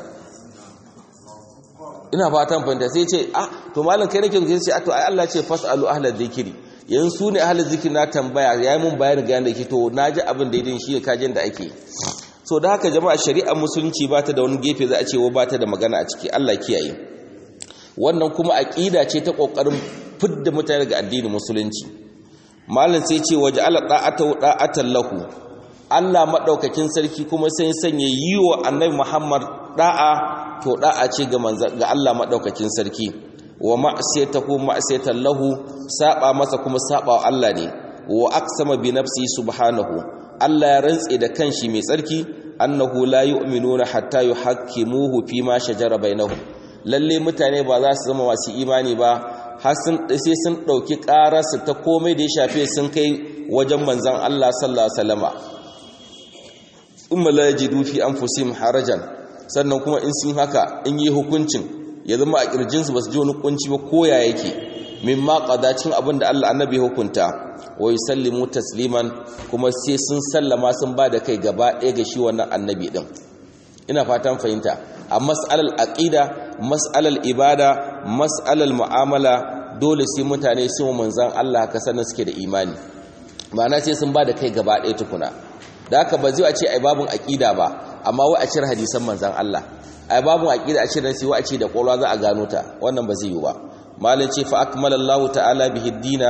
ina fatan fahimta sai ce ah to malam kai nake zuwa sai a to ai Allah ce fasalu ahlal zikiri yanzu su ne ahlal zikiri na tambaya yayi mun bayani ga yanda yake to naji abin da yadin shi kajin da ake so da haka jama'a shari'ar musulunci ba ta da wani gefe za a ce wa ba ta da magana a ciki Allah kiyaye wannan kuma aqida ce ta kokarin fidda mutane daga addinin musulunci malam sai ce waje ala da'ata da'atan lahu Allah maɗaukakin sarki kuma sai sanya yi wa annabi Muhammad ɗa'a to ɗa'a ce ga ga Allah maɗaukakin sarki wa ma'siyatahu ma'siyatan lahu saba masa kuma saba wa Allah ne wa aqsama bi nafsi subhanahu Allah ya rantse da kanshi mai tsarki annahu la yu'minuna hatta yuhakkimuhu fi ma shajara bainahum lalle mutane ba za su zama masu imani ba har sun sai sun dauki ƙararsu ta komai da ya shafe sun kai wajen manzon Allah sallallahu alaihi wasallama umma la yajidu fi anfusihim harajan sannan kuma in sun haka in yi hukuncin ya zama a kirjinsu basu ji wani kunci ba koya yake mimma qadacin abin da Allah annabi hukunta wa yusallimu tasliman kuma sai sun sallama sun ba da kai gaba ɗaya ga shi wannan annabi din ina fatan fahimta a mas'alal aqida mas'alal ibada mas'alal mu'amala dole sai mutane sun manzan Allah haka sannan suke da imani ma'ana sai sun ba da kai gaba ɗaya tukuna da haka ba zai a ce ai babun aqida ba amma wa a cire hadisan manzon Allah ai babun aqida a cire sai wa a ce da kwalwa za a gano ta wannan ba zai yi ba malin ce fa akmala Allah ta'ala bihi dina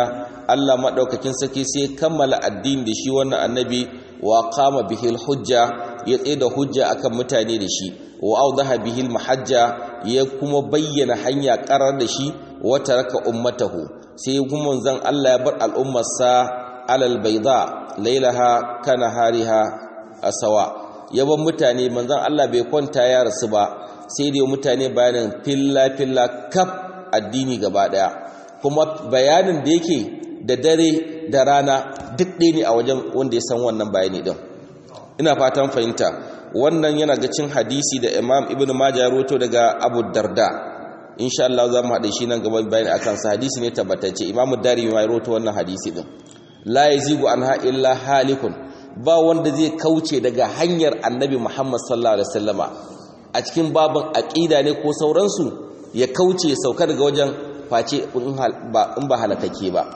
Allah madaukakin sarki sai kammala addini da shi wannan annabi wa qama bihil hujja ya tsaye da hujja akan mutane da shi wa awdaha bihil mahajja ya kuma bayyana hanya karar da shi wa taraka ummatahu sai kuma zan Allah ya bar al'ummarsa alal bayda lailaha kana hariha asawa yaban mutane manzon Allah bai kwanta ya rasu ba sai da mutane bayanin filla filla kaf addini gaba daya kuma bayanin da yake da dare da rana duk ɗaya ne a wajen wanda ya san wannan bayani din ina fatan fahimta wannan yana ga cin hadisi da Imam Ibn Majah rawaito daga Abu Darda insha Allah za mu haɗe shi nan gaba bayani akan sa hadisi ne tabbatacce Imam Dari mai rawaito wannan hadisi din la yazigu anha illa halikun ba wanda zai kauce daga hanyar Annabi Muhammad sallallahu alaihi wasallama a cikin babin aqida ne ko sauransu ya kauce ya sauka daga wajen face in ba halakake ba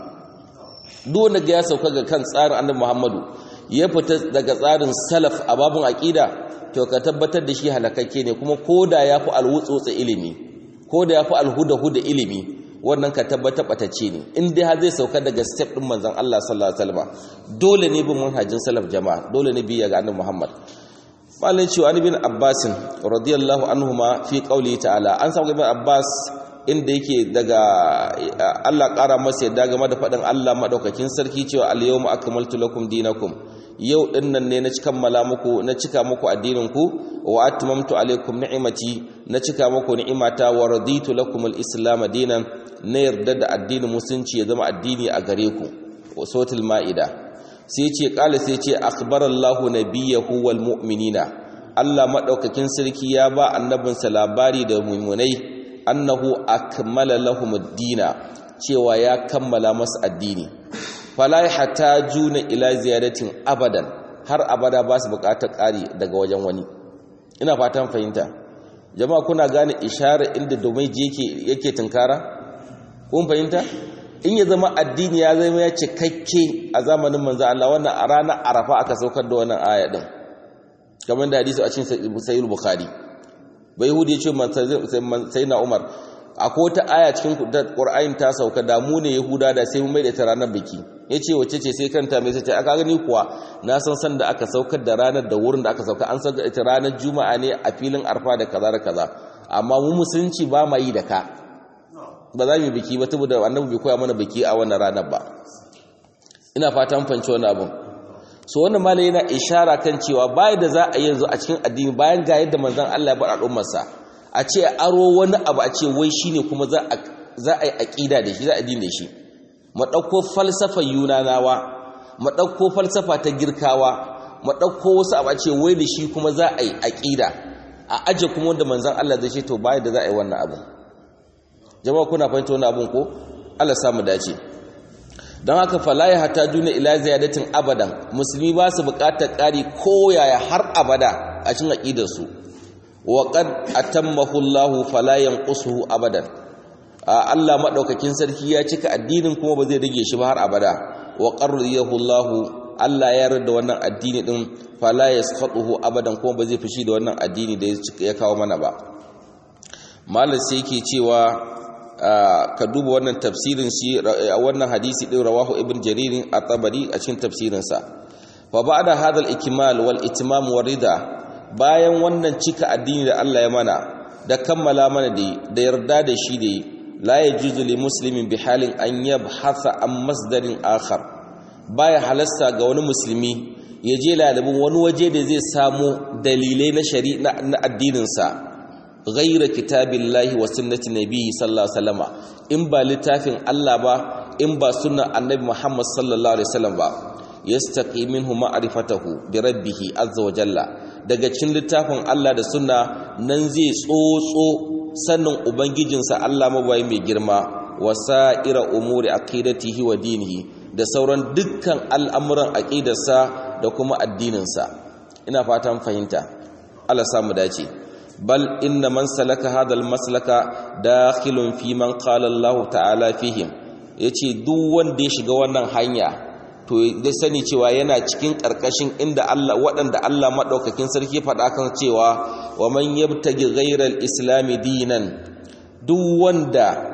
duk wanda ya sauka ga kan tsarin Annabi Muhammadu ya fita daga tsarin salaf a babin aqida to ka tabbatar da shi halakakke ne kuma koda yafi alwutsotsa ilimi koda yafi alhuda-huda ilimi wannan ka tabbatar batacce ne in dai har zai sauka daga step din manzon Allah sallallahu alaihi wasallam dole ne bin manhajin salaf jama'a dole ne biya ga annabi Muhammad mallan cewa ibn Abbas radiyallahu anhuma fi qawli ta'ala an samu ibn Abbas inda yake daga Allah ƙara masa yadda game da faɗin Allah madaukakin sarki cewa al-yawma akmaltu lakum dinakum yau dinnan ne na cika mala muku na cika muku addinin ku wa atmamtu alaikum ni'imati na cika muku ni'imata wa raditu lakum al-islam dinan na yarda da addinin musulunci ya zama addini a gare ku suratul maida sai ce qala sai ce akhbarallahu nabiyahu wal mu'minina Allah madaukakin sarki ya ba annabinsa labari da mu'minai annahu akmala lahum ad-dina cewa ya kammala masu addini fala juna ila ziyaratin abadan har abada ba su bukatar ƙari daga wajen wani ina fatan fahimta jama'a kuna gane ishara inda domin yake yake tunkara kun fahimta in ya zama addini ya zama ya cikakke a zamanin manzo Allah wannan a ranar Arafa aka saukar da wannan aya din kamar da hadisi a cikin sahih bukhari bai yahudi ya ce sayyidina umar akwai wata aya cikin Qur'ani ta sauka da mu ne Yahuda da sai mu mai da ta ranar biki yace wace ce sai kanta mai sai aka gani kuwa na san san da aka saukar da ranar da wurin da aka sauka an sauka ita ranar juma'a ne a filin arfa da kaza da kaza amma mu musulunci ba ma yi da ka ba za mu biki ba saboda annabi bai koya mana biki a wannan ranar ba ina fatan fahimci wannan abun so wannan malai yana ishara kan cewa bai da za a yanzu a cikin addini bayan ga yadda manzon Allah ya bar al'ummarsa a ce aro wani abu a ce wai shine kuma za a yi aƙida da shi za a dina da shi mu ɗauko falsafa yunanawa mu ɗauko falsafa ta girkawa mu ɗauko wasu abu a ce wai da shi kuma za a yi aƙida a aje kuma wanda manzan Allah zai ce to bayan da za a yi wannan abu jama'a kuna fahimta wannan abun ko Allah samu dace don haka falaya hata juna ila ziyadatin abadan musulmi ba su buƙatar ƙari ko yaya har abada a cikin aƙidarsu waƙad atammahu Allah fala yanqusuhu abadan Allah madaukakin sarki ya cika addinin kuma ba zai rage shi ba har abada wa qarriyahu Allah Allah ya yarda wannan addini din fala yasqatuhu abadan kuma ba zai fushi da wannan addini da ya kawo mana ba malam sai yake cewa ka duba wannan tafsirin shi wannan hadisi din rawahu ibn jarir at-tabari a cikin tafsirin sa fa ba'da hadha al-ikmal wal itmam wa rida bayan wannan cika addini da Allah ya mana da kammala mana da da yarda da shi da la yajuzu li muslimin bi halin an yabhatha an masdarin akhar baya halasta ga wani musulmi ya je lalibin wani waje da zai samu dalilai na shari'a na addinin sa ghayra kitabillahi wa sunnati nabiyyi sallallahu alaihi wasallam in ba littafin Allah ba in ba sunnar annabi Muhammad sallallahu alaihi wasallam ba yastaqi minhu ma'rifatahu bi rabbih azza wa jalla daga cikin littafin Allah da sunna nan zai tsotso sannin ubangijinsa Allah mabayi mai girma wasa'ira umuri aqidatihi wa dinihi da sauran dukkan al'amuran aqidarsa da kuma addininsa ina fatan fahimta Allah samu dace bal inna man salaka hadal maslaka dakhilun fi man qala Allah ta'ala fihim yace duk wanda ya shiga wannan hanya to da sani cewa yana cikin ƙarƙashin inda Allah waɗanda Allah maɗaukakin sarki faɗa kan cewa wa man yabtagi ghairal islami dinan duk wanda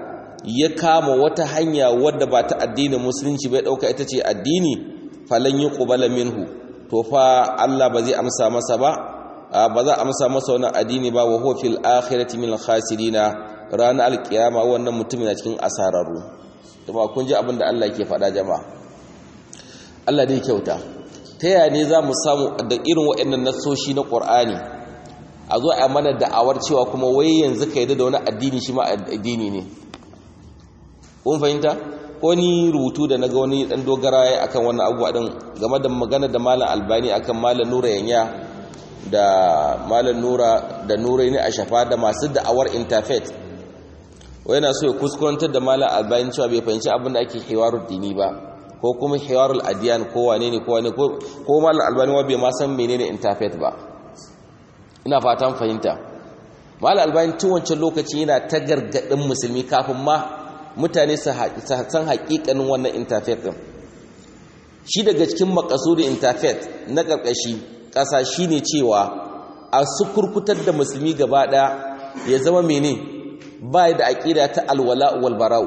ya kama wata hanya wadda ba ta addinin musulunci bai dauka ita ce addini falan yuqbala minhu to fa Allah ba zai amsa masa ba ba za a amsa masa wannan addini ba wa huwa fil akhirati min khasirina ranar alkiyama wannan mutumin na cikin asararru kuma kun ji abin da Allah ke faɗa jama'a Allah dai kyauta ta yaya ne za mu samu da irin waɗannan nasoshi na ƙur'ani a zo a mana da'awar cewa kuma wai yanzu ka yi da wani addini shi ma addini ne kun fahimta ko ni rubutu da na ga wani ɗan dogara ya akan wannan abubuwa ɗin game da magana da malam albani akan malam nura yanya da malam nura da nura ne a shafa da masu da'awar interfaith wai na so ya kuskurantar da malam albani cewa bai fahimci abin da ake hiwarul dini ba ko kuma hiwarul adiyan ko wane ne ko wane ko malam albani wa bai ma san menene interfaith ba ina fatan fahimta malam albani tun wancan lokaci yana ta gargadin musulmi kafin ma mutane su san haƙiƙanin wannan interfaith din shi daga cikin makasudin interfaith na ƙarƙashi ƙasa shine cewa a sukurkutar da musulmi gaba ɗaya ya zama mene ba da aƙida ta alwala wal bara'u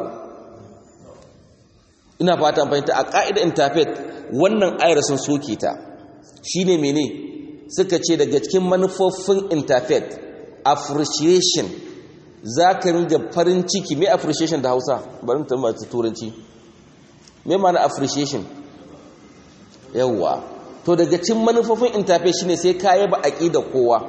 ina fata fahimta a ƙa'idar interfaith wannan ayar sun soke ta shine mene suka ce daga cikin manufofin interfaith appreciation za ka ringa farin ciki mai appreciation da hausa bari ta masu turanci mai mana appreciation yawwa to daga cikin manufofin interfaith shine sai ka yaba aƙida kowa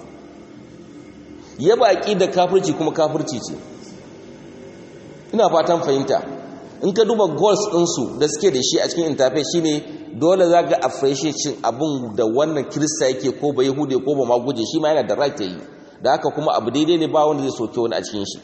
yaba aƙida kafirci kuma kafirci ce ina fatan fahimta in ka duba goals ɗinsu da suke da shi a cikin interfaith shine dole za ga appreciation abin da wannan kirista yake ko ba yahude ko ba ma guje shi ma yana da right yi da haka kuma abu daidai ne ba wanda zai soke wani a cikin shi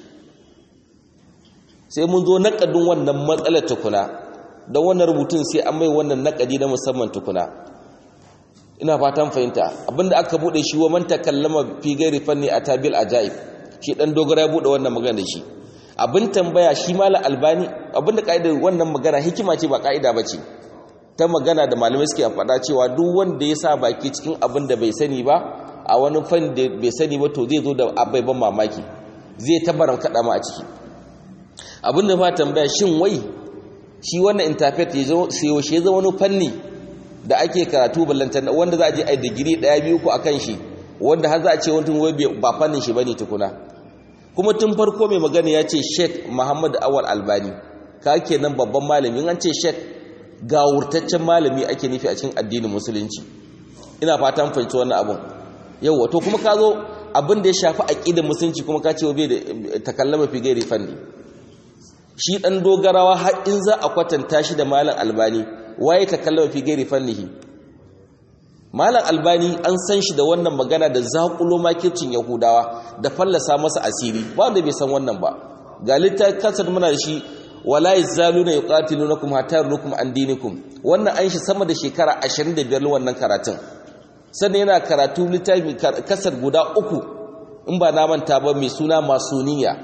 sai mun zo naƙadin wannan matsalar tukuna don wannan rubutun sai an mai wannan naƙadi na musamman tukuna ina fatan fahimta abinda aka bude shi wa man takallama fi gairi fanni atabil ajaib shi dan dogara ya bude wannan magana da shi abin tambaya shi mala albani abinda kaidar wannan magana hikima ce ba kaida bace ta magana da malamai suke faɗa cewa duk wanda ya sa baki cikin abin da bai sani ba a wani fan da bai sani ba to zai zo da abai ban mamaki zai tabaran kada ma a ciki abin da ma tambaya shin wai shi wannan interpret ya zo sai ya zama wani fanni da ake karatu ballantan wanda za a je a digiri daya biyu ko akan shi wanda har za a ce wani wai ba fannin shi bane tukuna kuma tun farko mai magana ya ce Sheikh Muhammad Awal Albani ka kenan babban malami an ce Sheikh gawurtaccen malami ake nufi a cikin addinin musulunci ina fatan fahimci wannan abun yawa to kuma ka zo abin da ya shafi aqidar musulunci kuma ka ce wa bai da takallama fi gairi fanni shi dan dogarawa har in za a kwatanta shi da malam Albani waye takallama fi gairi fannihi malam albani an san shi da wannan magana da zakulo makircin yahudawa da fallasa masa asiri ba wanda bai san wannan ba ga littafin kasar muna da shi wala yazaluna yuqatilunakum hatta yarnukum an dinikum wannan an shi sama da shekara 25 wannan karatun sannan yana karatu littafi kasar guda uku in ba na manta ba mai suna masuniya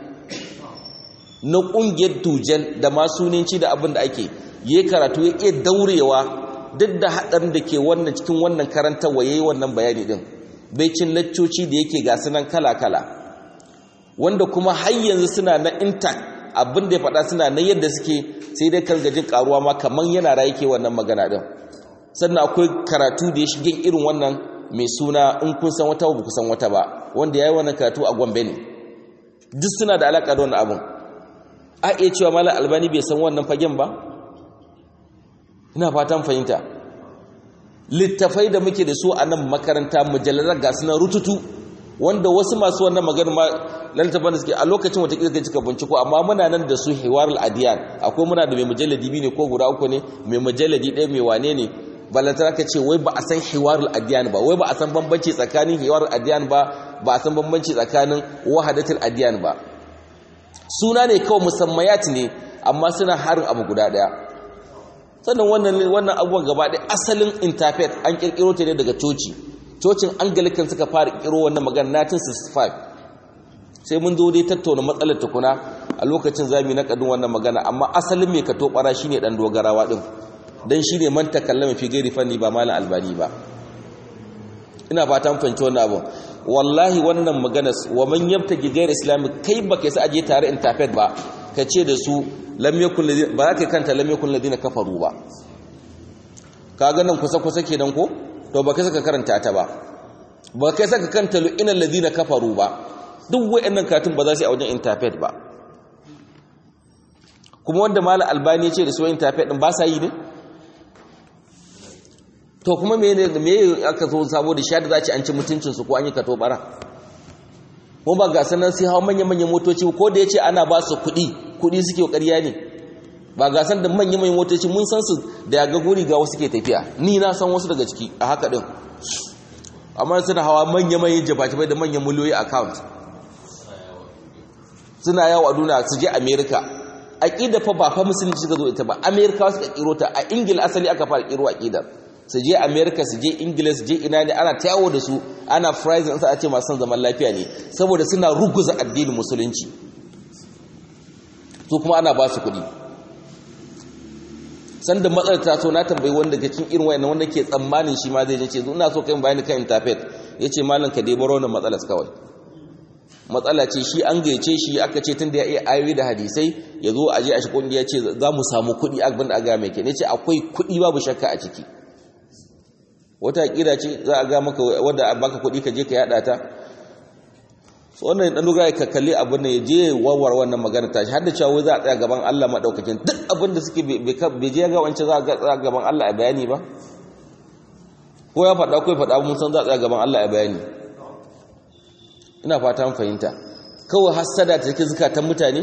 na kungiyar tujen da masuninci da abin da ake yi karatu ya iya daurewa duk da haɗarin da ke wannan cikin wannan karantarwa ya yi wannan bayani ɗin baicin laccoci da yake ga sunan kala-kala wanda kuma har yanzu suna na intact abin da ya faɗa suna na yadda suke sai dai kan gajin ƙaruwa ma kamar yana rayu ke wannan magana ɗin sannan akwai karatu da ya shige irin wannan mai suna in kun san wata ba ku san wata ba wanda ya yi wannan karatu a gombe ne duk suna da alaƙa da wannan abin a iya cewa malam albani bai san wannan fagen ba ina fatan fahimta littafai da muke da su a nan makaranta mujallar ga suna rututu wanda wasu masu wannan magana ma littafan da suke a lokacin wata kika cika binciko amma muna nan da su hiwarul adiyan akwai muna da mai mujalladi biyu ne ko guda uku ne mai mujalladi ɗaya mai wane ne balantana ka ce wai ba a san hiwarul adiyan ba wai ba a san bambanci tsakanin hiwarul adiyan ba ba a san bambanci tsakanin wahadatul adiyan ba suna ne kawai musammayat ne amma suna harin abu guda ɗaya sannan wannan wannan abubuwan gaba ɗaya asalin interfaith an kirkiro ta ne daga coci cocin angalican suka fara kirkiro wannan magana 1965 sai mun zo dai tattauna matsalar tukuna a lokacin zami na kadin wannan magana amma asalin mai kato bara shine dan dogarawa din dan shine man takallama fi gairi fanni ba malam albani ba ina fatan fahimci wannan abu wallahi wannan magana wa man yabtaji gairi islami kai baka yasa aje tare interfaith ba ka ce da su lam yakun ladina ba za ka kanta lam yakun ladina kafaru ba ka ga nan kusa kusa kenan ko to ba kai saka karanta ta ba ba kai saka kanta lu'ina ladina kafaru ba duk wayannan katun ba za su yi a wajen interpret ba kuma wanda mala albani ya ce da su interpret din ba sa yi ne to kuma me ne me aka zo sabo da shada za ci an ci mutuncin su ko an yi kato bara ko ba ga sanan sai hawa manyan manyan motoci ko da yace ana ba su kuɗi kuɗi suke ƙarya ne ba ga san da manyan manyan motoci mun san su da ga guri ga wasu ke tafiya ni na san wasu daga ciki a haka din amma suna hawa manyan manyan jabajabai da manyan miliyoyi account suna yawo a duniya su je america aqida fa ba fa musulunci suka zo ita ba america suka kiro ta a ingila asali aka fara kiro aqidar su je america su je ingila su je ina ne ana tayawo da su ana frizin sa a ce masu zaman lafiya ne saboda suna ruguza addinin musulunci su kuma ana ba su kuɗi sanda matsalar ta so na tambayi wanda daga cikin irin wayannan wanda ke tsammanin shi ma zai je ce ina so kai bayani kan interpret yace malam ka dai baro wannan matsalar kawai matsala ce shi an gayyace shi aka ce tunda ya iya ayoyi da hadisai ya zo a je a shi kungiya ce za mu samu kuɗi abin da aga mai ke ne ce akwai kuɗi babu shakka a ciki wata kira ce za a ga maka wadda baka kuɗi ka je ka yada ta wannan dan dogara ka kalli abin da ya je warwar wannan magana ta shi har da cewa za a tsaya gaban Allah madaukakin duk abin da suke bai je ga wancan za a tsaya gaban Allah a bayani ba ko ya faɗa ko ya faɗa mun san za a tsaya gaban Allah a bayani ina fata mun fahimta kawai hasada ta take zakatan mutane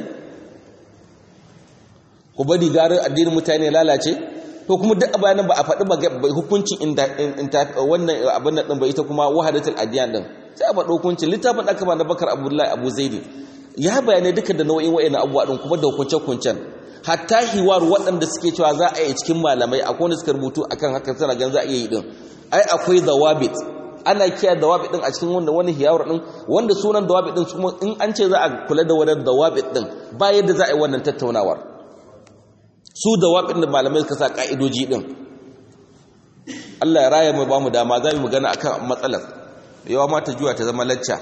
ku bari garin addinin mutane lalace to kuma duk bayanan ba a faɗi ba hukuncin wannan abin nan ɗin ba ita kuma wahadatul adiyan ɗin sai a faɗi hukuncin littafin aka ba na bakar abdullahi abu zaidi ya bayanai duka da nau'in wa'ina abubuwa ɗin kuma da hukunce-hukuncen hatta hiwar waɗanda suke cewa za a yi cikin malamai akwai wanda suka rubutu akan haka suna gan za a iya yi ɗin ai akwai dawabit ana kiyaye dawabit ɗin a cikin wanda wani hiyawar ɗin wanda sunan dawabit ɗin kuma in an ce za a kula da wannan dawabit ɗin ba yadda za a yi wannan tattaunawar su da waɗin da malamai suka sa ƙa'idoji ɗin Allah ya raya mai ba mu dama za mu magana a kan matsalar yawa mata juwa ta zama lacca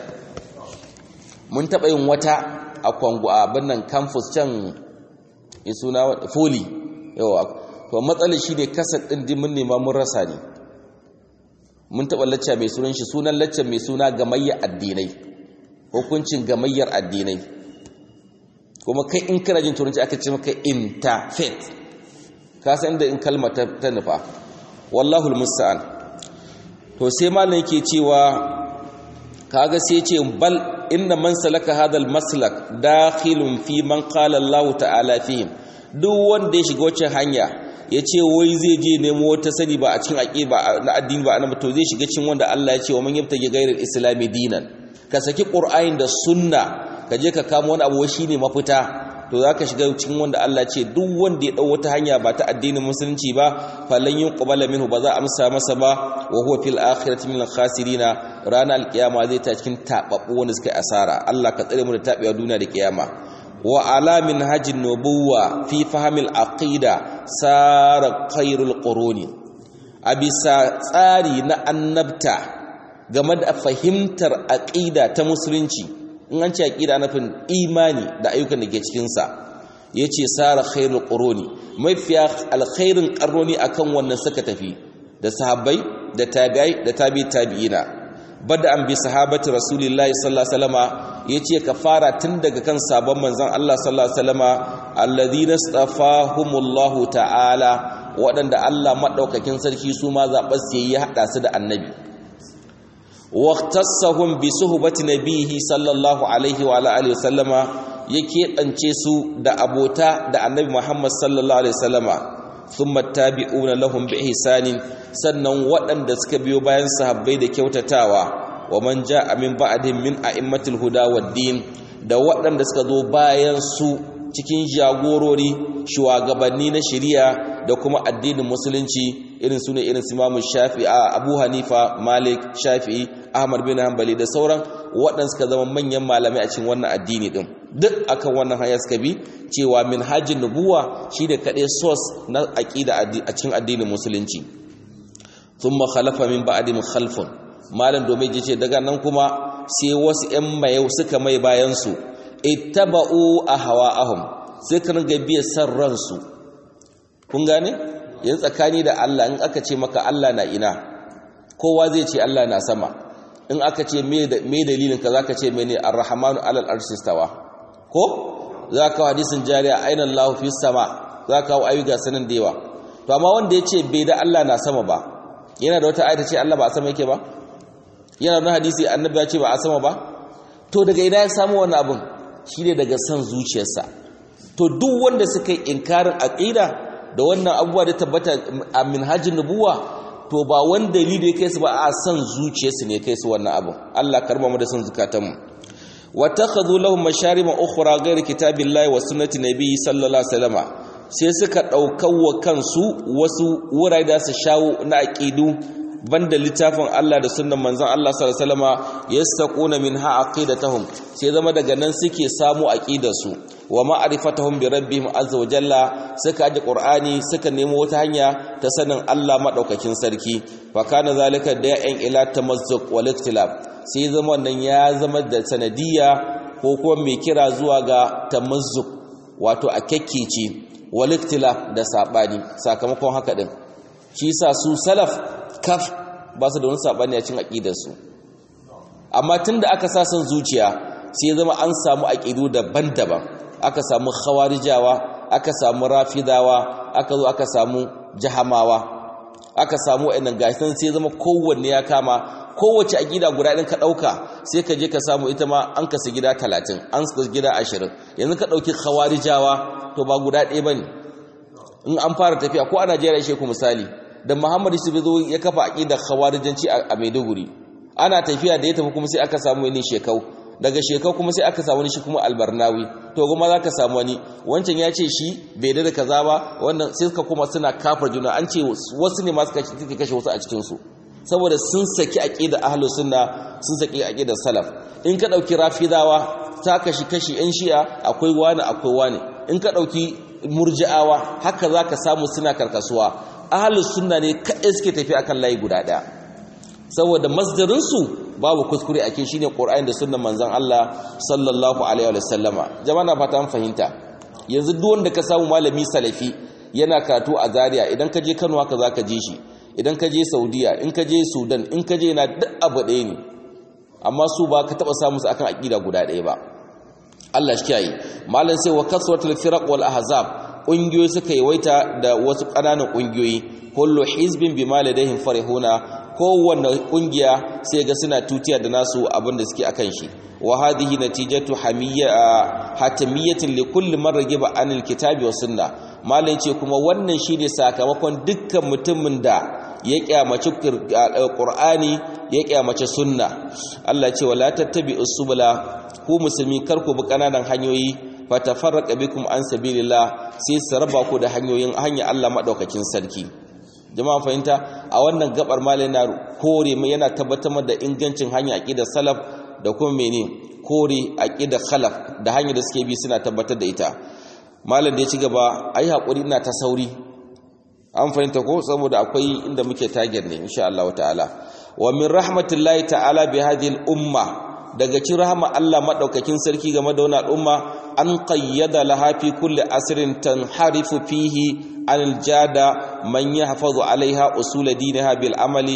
mun taɓa yin wata a kwangu a birnin campus can ya suna foli yawa to matsalar shi ne kasar ɗin dimin nema mun rasa ne mun taɓa lacca mai sunan shi sunan lacca mai suna gamayyar addinai hukuncin gamayyar addinai kuma kai in kana jin turanci aka ce maka interfaith ka san inda in kalma ta, nufa wallahu almusta'an to sai malam yake cewa kaga sai ce bal inna man salaka hadha almaslak dakhilun fi man qala Allah ta'ala fihim duk wanda ya shiga wacce hanya yace wai zai je nemo wata sani ba a cikin aqiba na addini ba annabi to zai shiga cikin wanda Allah ya ce wa man yabtaji ghayra islami dinan ka saki qur'ani da sunna ka je ka kama wani abu shi ne mafita to za ka shiga cikin wanda Allah ce duk wanda ya ɗau wata hanya ba ta addinin musulunci ba falan yin ƙubala minhu ba za a amsa masa ba wa huwa fil akhirati min khasirina ranar alkiyama zai ta cikin tababbu wanda suka asara Allah ka tsare mu da tabewa duniya da kiyama wa ala min hajjin nubuwa fi fahimil aqida sara khairul quruni a bisa tsari na annabta game da fahimtar aqida ta musulunci in an ce aqida nufin imani da ayyukan da ke cikin sa yace sara khairul quruni mafiya alkhairin qarroni akan wannan suka tafi da sahabbai da tabi'ai da tabi'i tabi'ina bada an bi sahabati rasulillahi sallallahu alaihi wasallama yace ka fara tun daga kan sabon manzon Allah sallallahu alaihi wasallama alladhina stafahumullahu ta'ala waɗanda Allah madaukakin sarki su ma zaɓar su yayi hada su da annabi waqtassahum bi suhbati nabihi sallallahu alaihi wa alihi wasallama yake dance su da abota da annabi Muhammad sallallahu alaihi wasallama thumma tabi'una lahum bi ihsanin sannan waɗanda suka biyo bayan sahabbai da kyautatawa wa man ja'a min ba'dihim min a'immatil huda wad-din da waɗanda suka zo bayan su cikin jagorori shugabanni na shari'a da kuma addinin musulunci irin su ne irin su Imam Shafi'i Abu Hanifa Malik Shafi'i Ahmad bin Hanbali da sauran waɗanda suka zama manyan malamai a cikin wannan addini din duk akan wannan hanya suka bi cewa minhajin nubuwa shine kaɗai source na aqida a cikin addinin musulunci thumma khalafa min ba'dihim khalfun malam domin yace daga nan kuma sai wasu ƴan mayau suka mai bayan su ittaba'u ahwa'ahum sai ka ringa biya san ransu kun gane yanzu tsakani da Allah in aka ce maka Allah na ina kowa zai ce Allah na sama in aka ce me dalilin ka zaka ce mene ar-rahmanu alal arshi stawa ko zaka hadisin jariya aina Allah fi sama zaka wa ayyuga sanan da yawa to amma wanda yace bai da Allah na sama ba yana da wata ayata ce Allah ba a sama yake ba yana da hadisi annabi ya ce ba a sama ba to daga ina ya samu wannan abin shine daga san zuciyarsa to duk wanda suka yi inkarin aqida da wannan abubuwa da tabbata a minhajin nubuwa to ba wani dalili ya kai su ba a san zuciyarsu ne kai su wannan abu Allah karba mu da san zukatanmu wa takhadhu lahum masharima ukhra ghayr kitabillahi wa sunnati nabiyyi sallallahu alaihi wasallam sai suka wa kansu wasu wurare da su shawo na aqidu banda littafin Allah da sunnan manzon Allah sallallahu alaihi wasallam yastaquna minha aqidatahum sai zama daga nan suke samu aqidarsu wa ma'rifatahum bi rabbihim azza wa jalla suka aje qur'ani suka nemo wata hanya ta sanin Allah madaukakin sarki fa kana zalika da'in ila tamazzuq wal ikhtilaf sai zama wannan ya zama da sanadiyya ko kuma mai kira zuwa ga tamazzuq wato a kekkece wal ikhtilaf da sabani sakamakon haka din shi yasa su salaf kaf ba su da wani sabani a cikin aqidarsu amma tunda aka sa son zuciya sai zama an samu aqidu daban-daban aka samu khawarijawa aka samu rafidawa aka zo aka samu jahamawa aka samu wayannan gasan sai zama kowanne ya kama kowace aqida guda din ka dauka sai ka je ka samu ita ma an kasa gida 30 an kasa gida 20 yanzu ka dauki khawarijawa to ba guda ɗaya bane in an fara tafiya ko a Najeriya shi ku misali da Muhammadu su zo ya kafa aqidar khawarijanci a Maiduguri ana tafiya da ya tafi kuma sai aka samu wani shekau daga shekau kuma sai aka samu wani shi kuma albarnawi to kuma zaka samu wani wancan ya ce shi bai da kaza ba wannan sai suka kuma suna kafar juna an ce wasu ne masu kashe kashe wasu a cikin su saboda sun saki aqidar ahlus sunna sun saki aqidar salaf in ka dauki rafidawa ta kashi kashi yan shi'a akwai wani akwai wani in ka dauki murji'awa haka zaka samu suna karkasuwa ahalus sunna ne kaɗai suke tafi akan layi guda ɗaya saboda masdarinsu babu kuskure ake shine qur'ani da sunnan manzon Allah sallallahu alaihi wa sallama jama'a na fata an fahimta yanzu duk wanda ka samu malami salafi yana karatu a Zaria idan ka je Kano haka zaka je shi idan ka je Saudiya in ka je Sudan in ka je na duk abu ɗaya ne amma su ba ka taba samu su akan aqida guda ɗaya ba Allah shi kiyaye malam sai wa kasratul firaq wal ahzab ƙungiyoyi suka yawaita da wasu ƙananan ƙungiyoyi kullu hizbin bima ladaihim farihuna kowanne ƙungiya sai ga suna tutiya da nasu abin da suke akan shi wa hadhihi natijatu hamiyya hatamiyatin li kulli man ragiba anil kitabi was sunna malam ce kuma wannan shine sakamakon dukkan mutumin da ya kyamaci qur'ani ya kyamaci sunna Allah ce wala tattabi'us subula ku musulmi kar ku bi kananan hanyoyi fatafarraqa bikum an sabilillah sai su raba ku da hanyoyin hanya Allah madaukakin sarki jama'a fahimta a wannan gabar malai na kore mai yana tabbatar da ingancin hanya aqidar salaf da kuma mene kore aqidar khalaf da hanyar da suke bi suna tabbatar da ita malam da ya ci gaba ai hakuri ina ta sauri an fahimta ko saboda akwai inda muke target ne insha Allah ta'ala wa min rahmatillahi ta'ala bi hadhihi al-umma daga cikin rahama Allah madaukakin sarki game da wannan al'umma an qayyada laha fi kulli asrin tanharifu fihi anil jada man yahfazu alaiha usul dinaha bil amali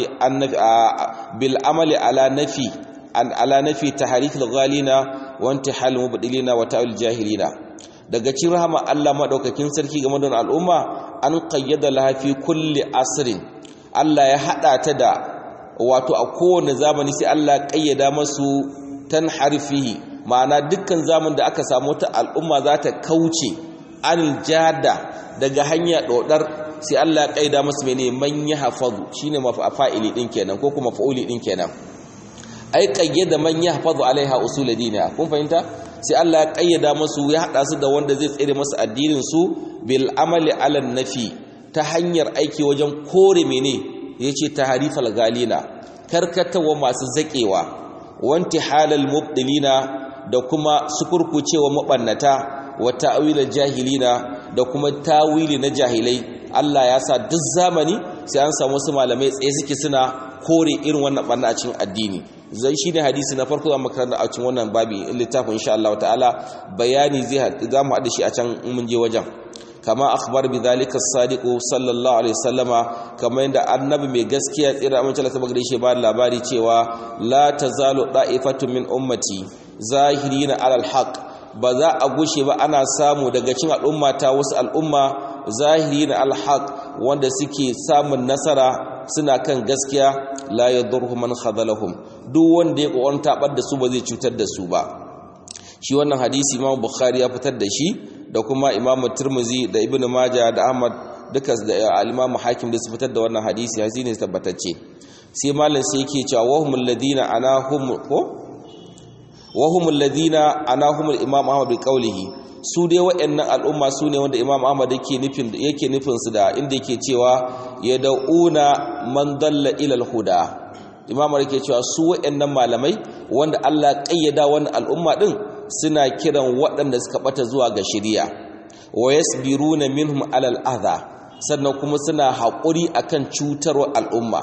bil amali ala nafi an ala nafi tahrif al ghalina wa intihal mubdilina wa ta'al jahilina daga cikin rahama Allah madaukakin sarki game da wannan al'umma an qayyada laha fi kulli asrin Allah ya hada ta da wato a kowane zamani sai Allah ya kayyada masu tanharifihi ma'ana dukkan zaman da aka samu ta al'umma za ta kauce anil jada daga hanya dodar sai Allah ya kaida musu mene man yahfazu shine mafa'ili din kenan ko kuma fa'uli din kenan ai qayyada man yahfazu alaiha usul diniya kun fahimta sai Allah ya kayyada musu ya hada su da wanda zai tsere musu addinin su bil amali ala nafi ta hanyar aiki wajen kore mene yace taharifal galina karkatawa masu zakewa wanti halal mubdilina da kuma sukurkucewa mabannata wa ta'wilal jahilina da kuma tawili na jahilai Allah ya sa duk zamani sai an samu wasu malamai tsaye suke suna kore irin wannan barna a cikin addini zai shine hadisi na farko zamu karanta a cikin wannan babi littafin insha Allah ta'ala bayani zai zamu haɗa shi a can in mun je wajen kama akhbar bi dhalika as-sadiq sallallahu alaihi wasallama kamar yadda annabi mai gaskiya tsira amince Allah tabbata shi ba labari cewa la tazalu da'ifatun min ummati zahirina alal haqq ba za a gushe ba ana samu daga cikin al'umma ta wasu al'umma zahirina al haqq wanda suke samun nasara suna kan gaskiya la yadurru man khadalahum duk wanda ya kokarin tabar da su ba zai cutar da su ba shi wannan hadisi Imam Bukhari ya fitar da shi da kuma Imam Tirmidhi da Ibn Majah da Ahmad duka da al-Imam Hakim da su fitar da wannan hadisi hadisi ne tabbatacce sai malam sai yake cewa wahumul ladina anahum ko wahumul ladina anahum al-Imam Ahmad bi qawlihi su dai waɗannan al'umma su ne wanda Imam Ahmad yake nufin yake nufin su da inda yake cewa yad'una man dalla ila al-huda Imam yake cewa su waɗannan malamai wanda Allah kayyada wannan al'umma din suna kiran waɗanda suka bata zuwa ga shari'a wa yasbiruna minhum alal adha sannan kuma suna haƙuri akan cutarwa al'umma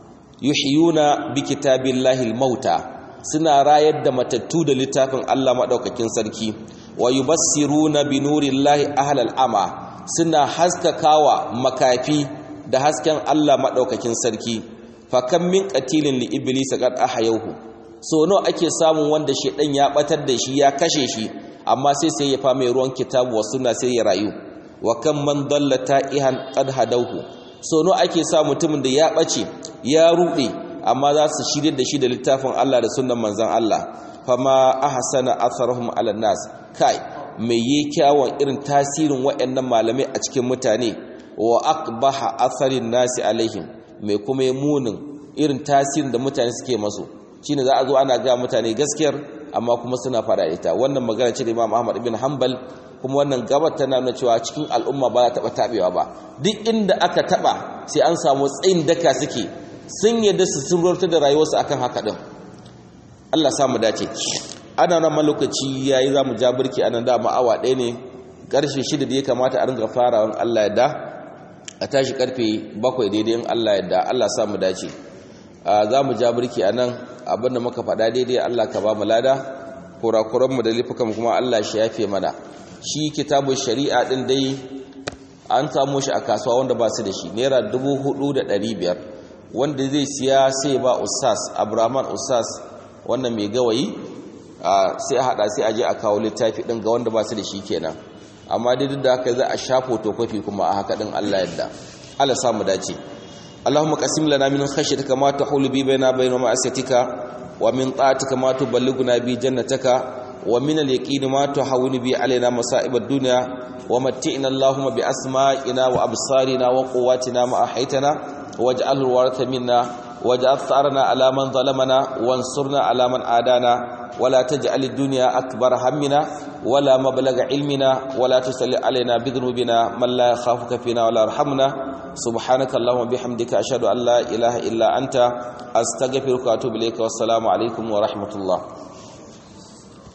yuhyuna bi kitabillahi al-mauta suna rayar da matattu da littafin Allah madaukakin sarki wa yubassiruna bi nurillahi ahlal ama suna haskakawa makafi da hasken Allah madaukakin sarki fa kam min qatilin li iblis qad ahyawhu so nawa ake samun wanda shedan ya batar da shi ya kashe shi amma sai sai ya fama ruwan kitabu wa sunna sai ya rayu wa kam man dalla ta'ihan qad hadawhu so nawa ake sa mutumin da ya bace ya rube amma za su shirye da shi da littafin Allah da sunnan manzon Allah fama ahsana atharuhum ala nas kai mai yi kyawun irin tasirin waɗannan malamai a cikin mutane wa aqbaha atharin nasi alaihim mai kuma munin irin tasirin da mutane suke masu shine za a zo ana ga mutane gaskiyar amma kuma suna fada ita wannan magana ce da Imam Ahmad ibn Hanbal kuma wannan gabar tana nuna cewa cikin al'umma ba za ta taba tabewa ba duk inda aka taba sai an samu tsayin daka suke sun yadda su sururta da rayuwarsu akan haka din Allah samu dace ana nan lokaci yayi zamu ja burki anan da awa ɗaya ne karfe 6 da ya kamata a ringa farawan Allah yadda a tashi karfe 7 daidai in Allah yadda Allah samu dace za mu ja burki anan abinda muka faɗa daidai Allah ka ba mu lada kurakuranmu da lifukan kuma Allah shi yafe mana shi kitabun shari'a din dai an samu shi a kasuwa wanda ba su da shi naira 4500 wanda zai siya sai ba ustaz abraman ustaz wannan mai gawayi sai a hada sai a je a kawo littafi din ga wanda ba su da shi kenan amma dai duk da haka za a sha fotokofi kuma a haka din Allah yadda Allah samu dace اللهم قسم لنا من خشيتك ما تحول بي بيننا وبين معصيتك ومن طاعتك ما تبلغنا بي جنتك ومن اليقين ما تحول بي علينا مصائب الدنيا ومتئنا اللهم بأسمائنا وأبصارنا وقواتنا ما أحيتنا واجعله الوارث منا واجعل ثارنا على من ظلمنا وانصرنا على من عادانا ولا تجعل الدنيا أكبر همنا ولا مبلغ علمنا ولا تسل علينا بذنوبنا من لا يخافك فينا ولا يرحمنا سبحانك اللهم وبحمدك أشهد أن لا إله إلا أنت أستغفرك وأتوب إليك والسلام عليكم ورحمة الله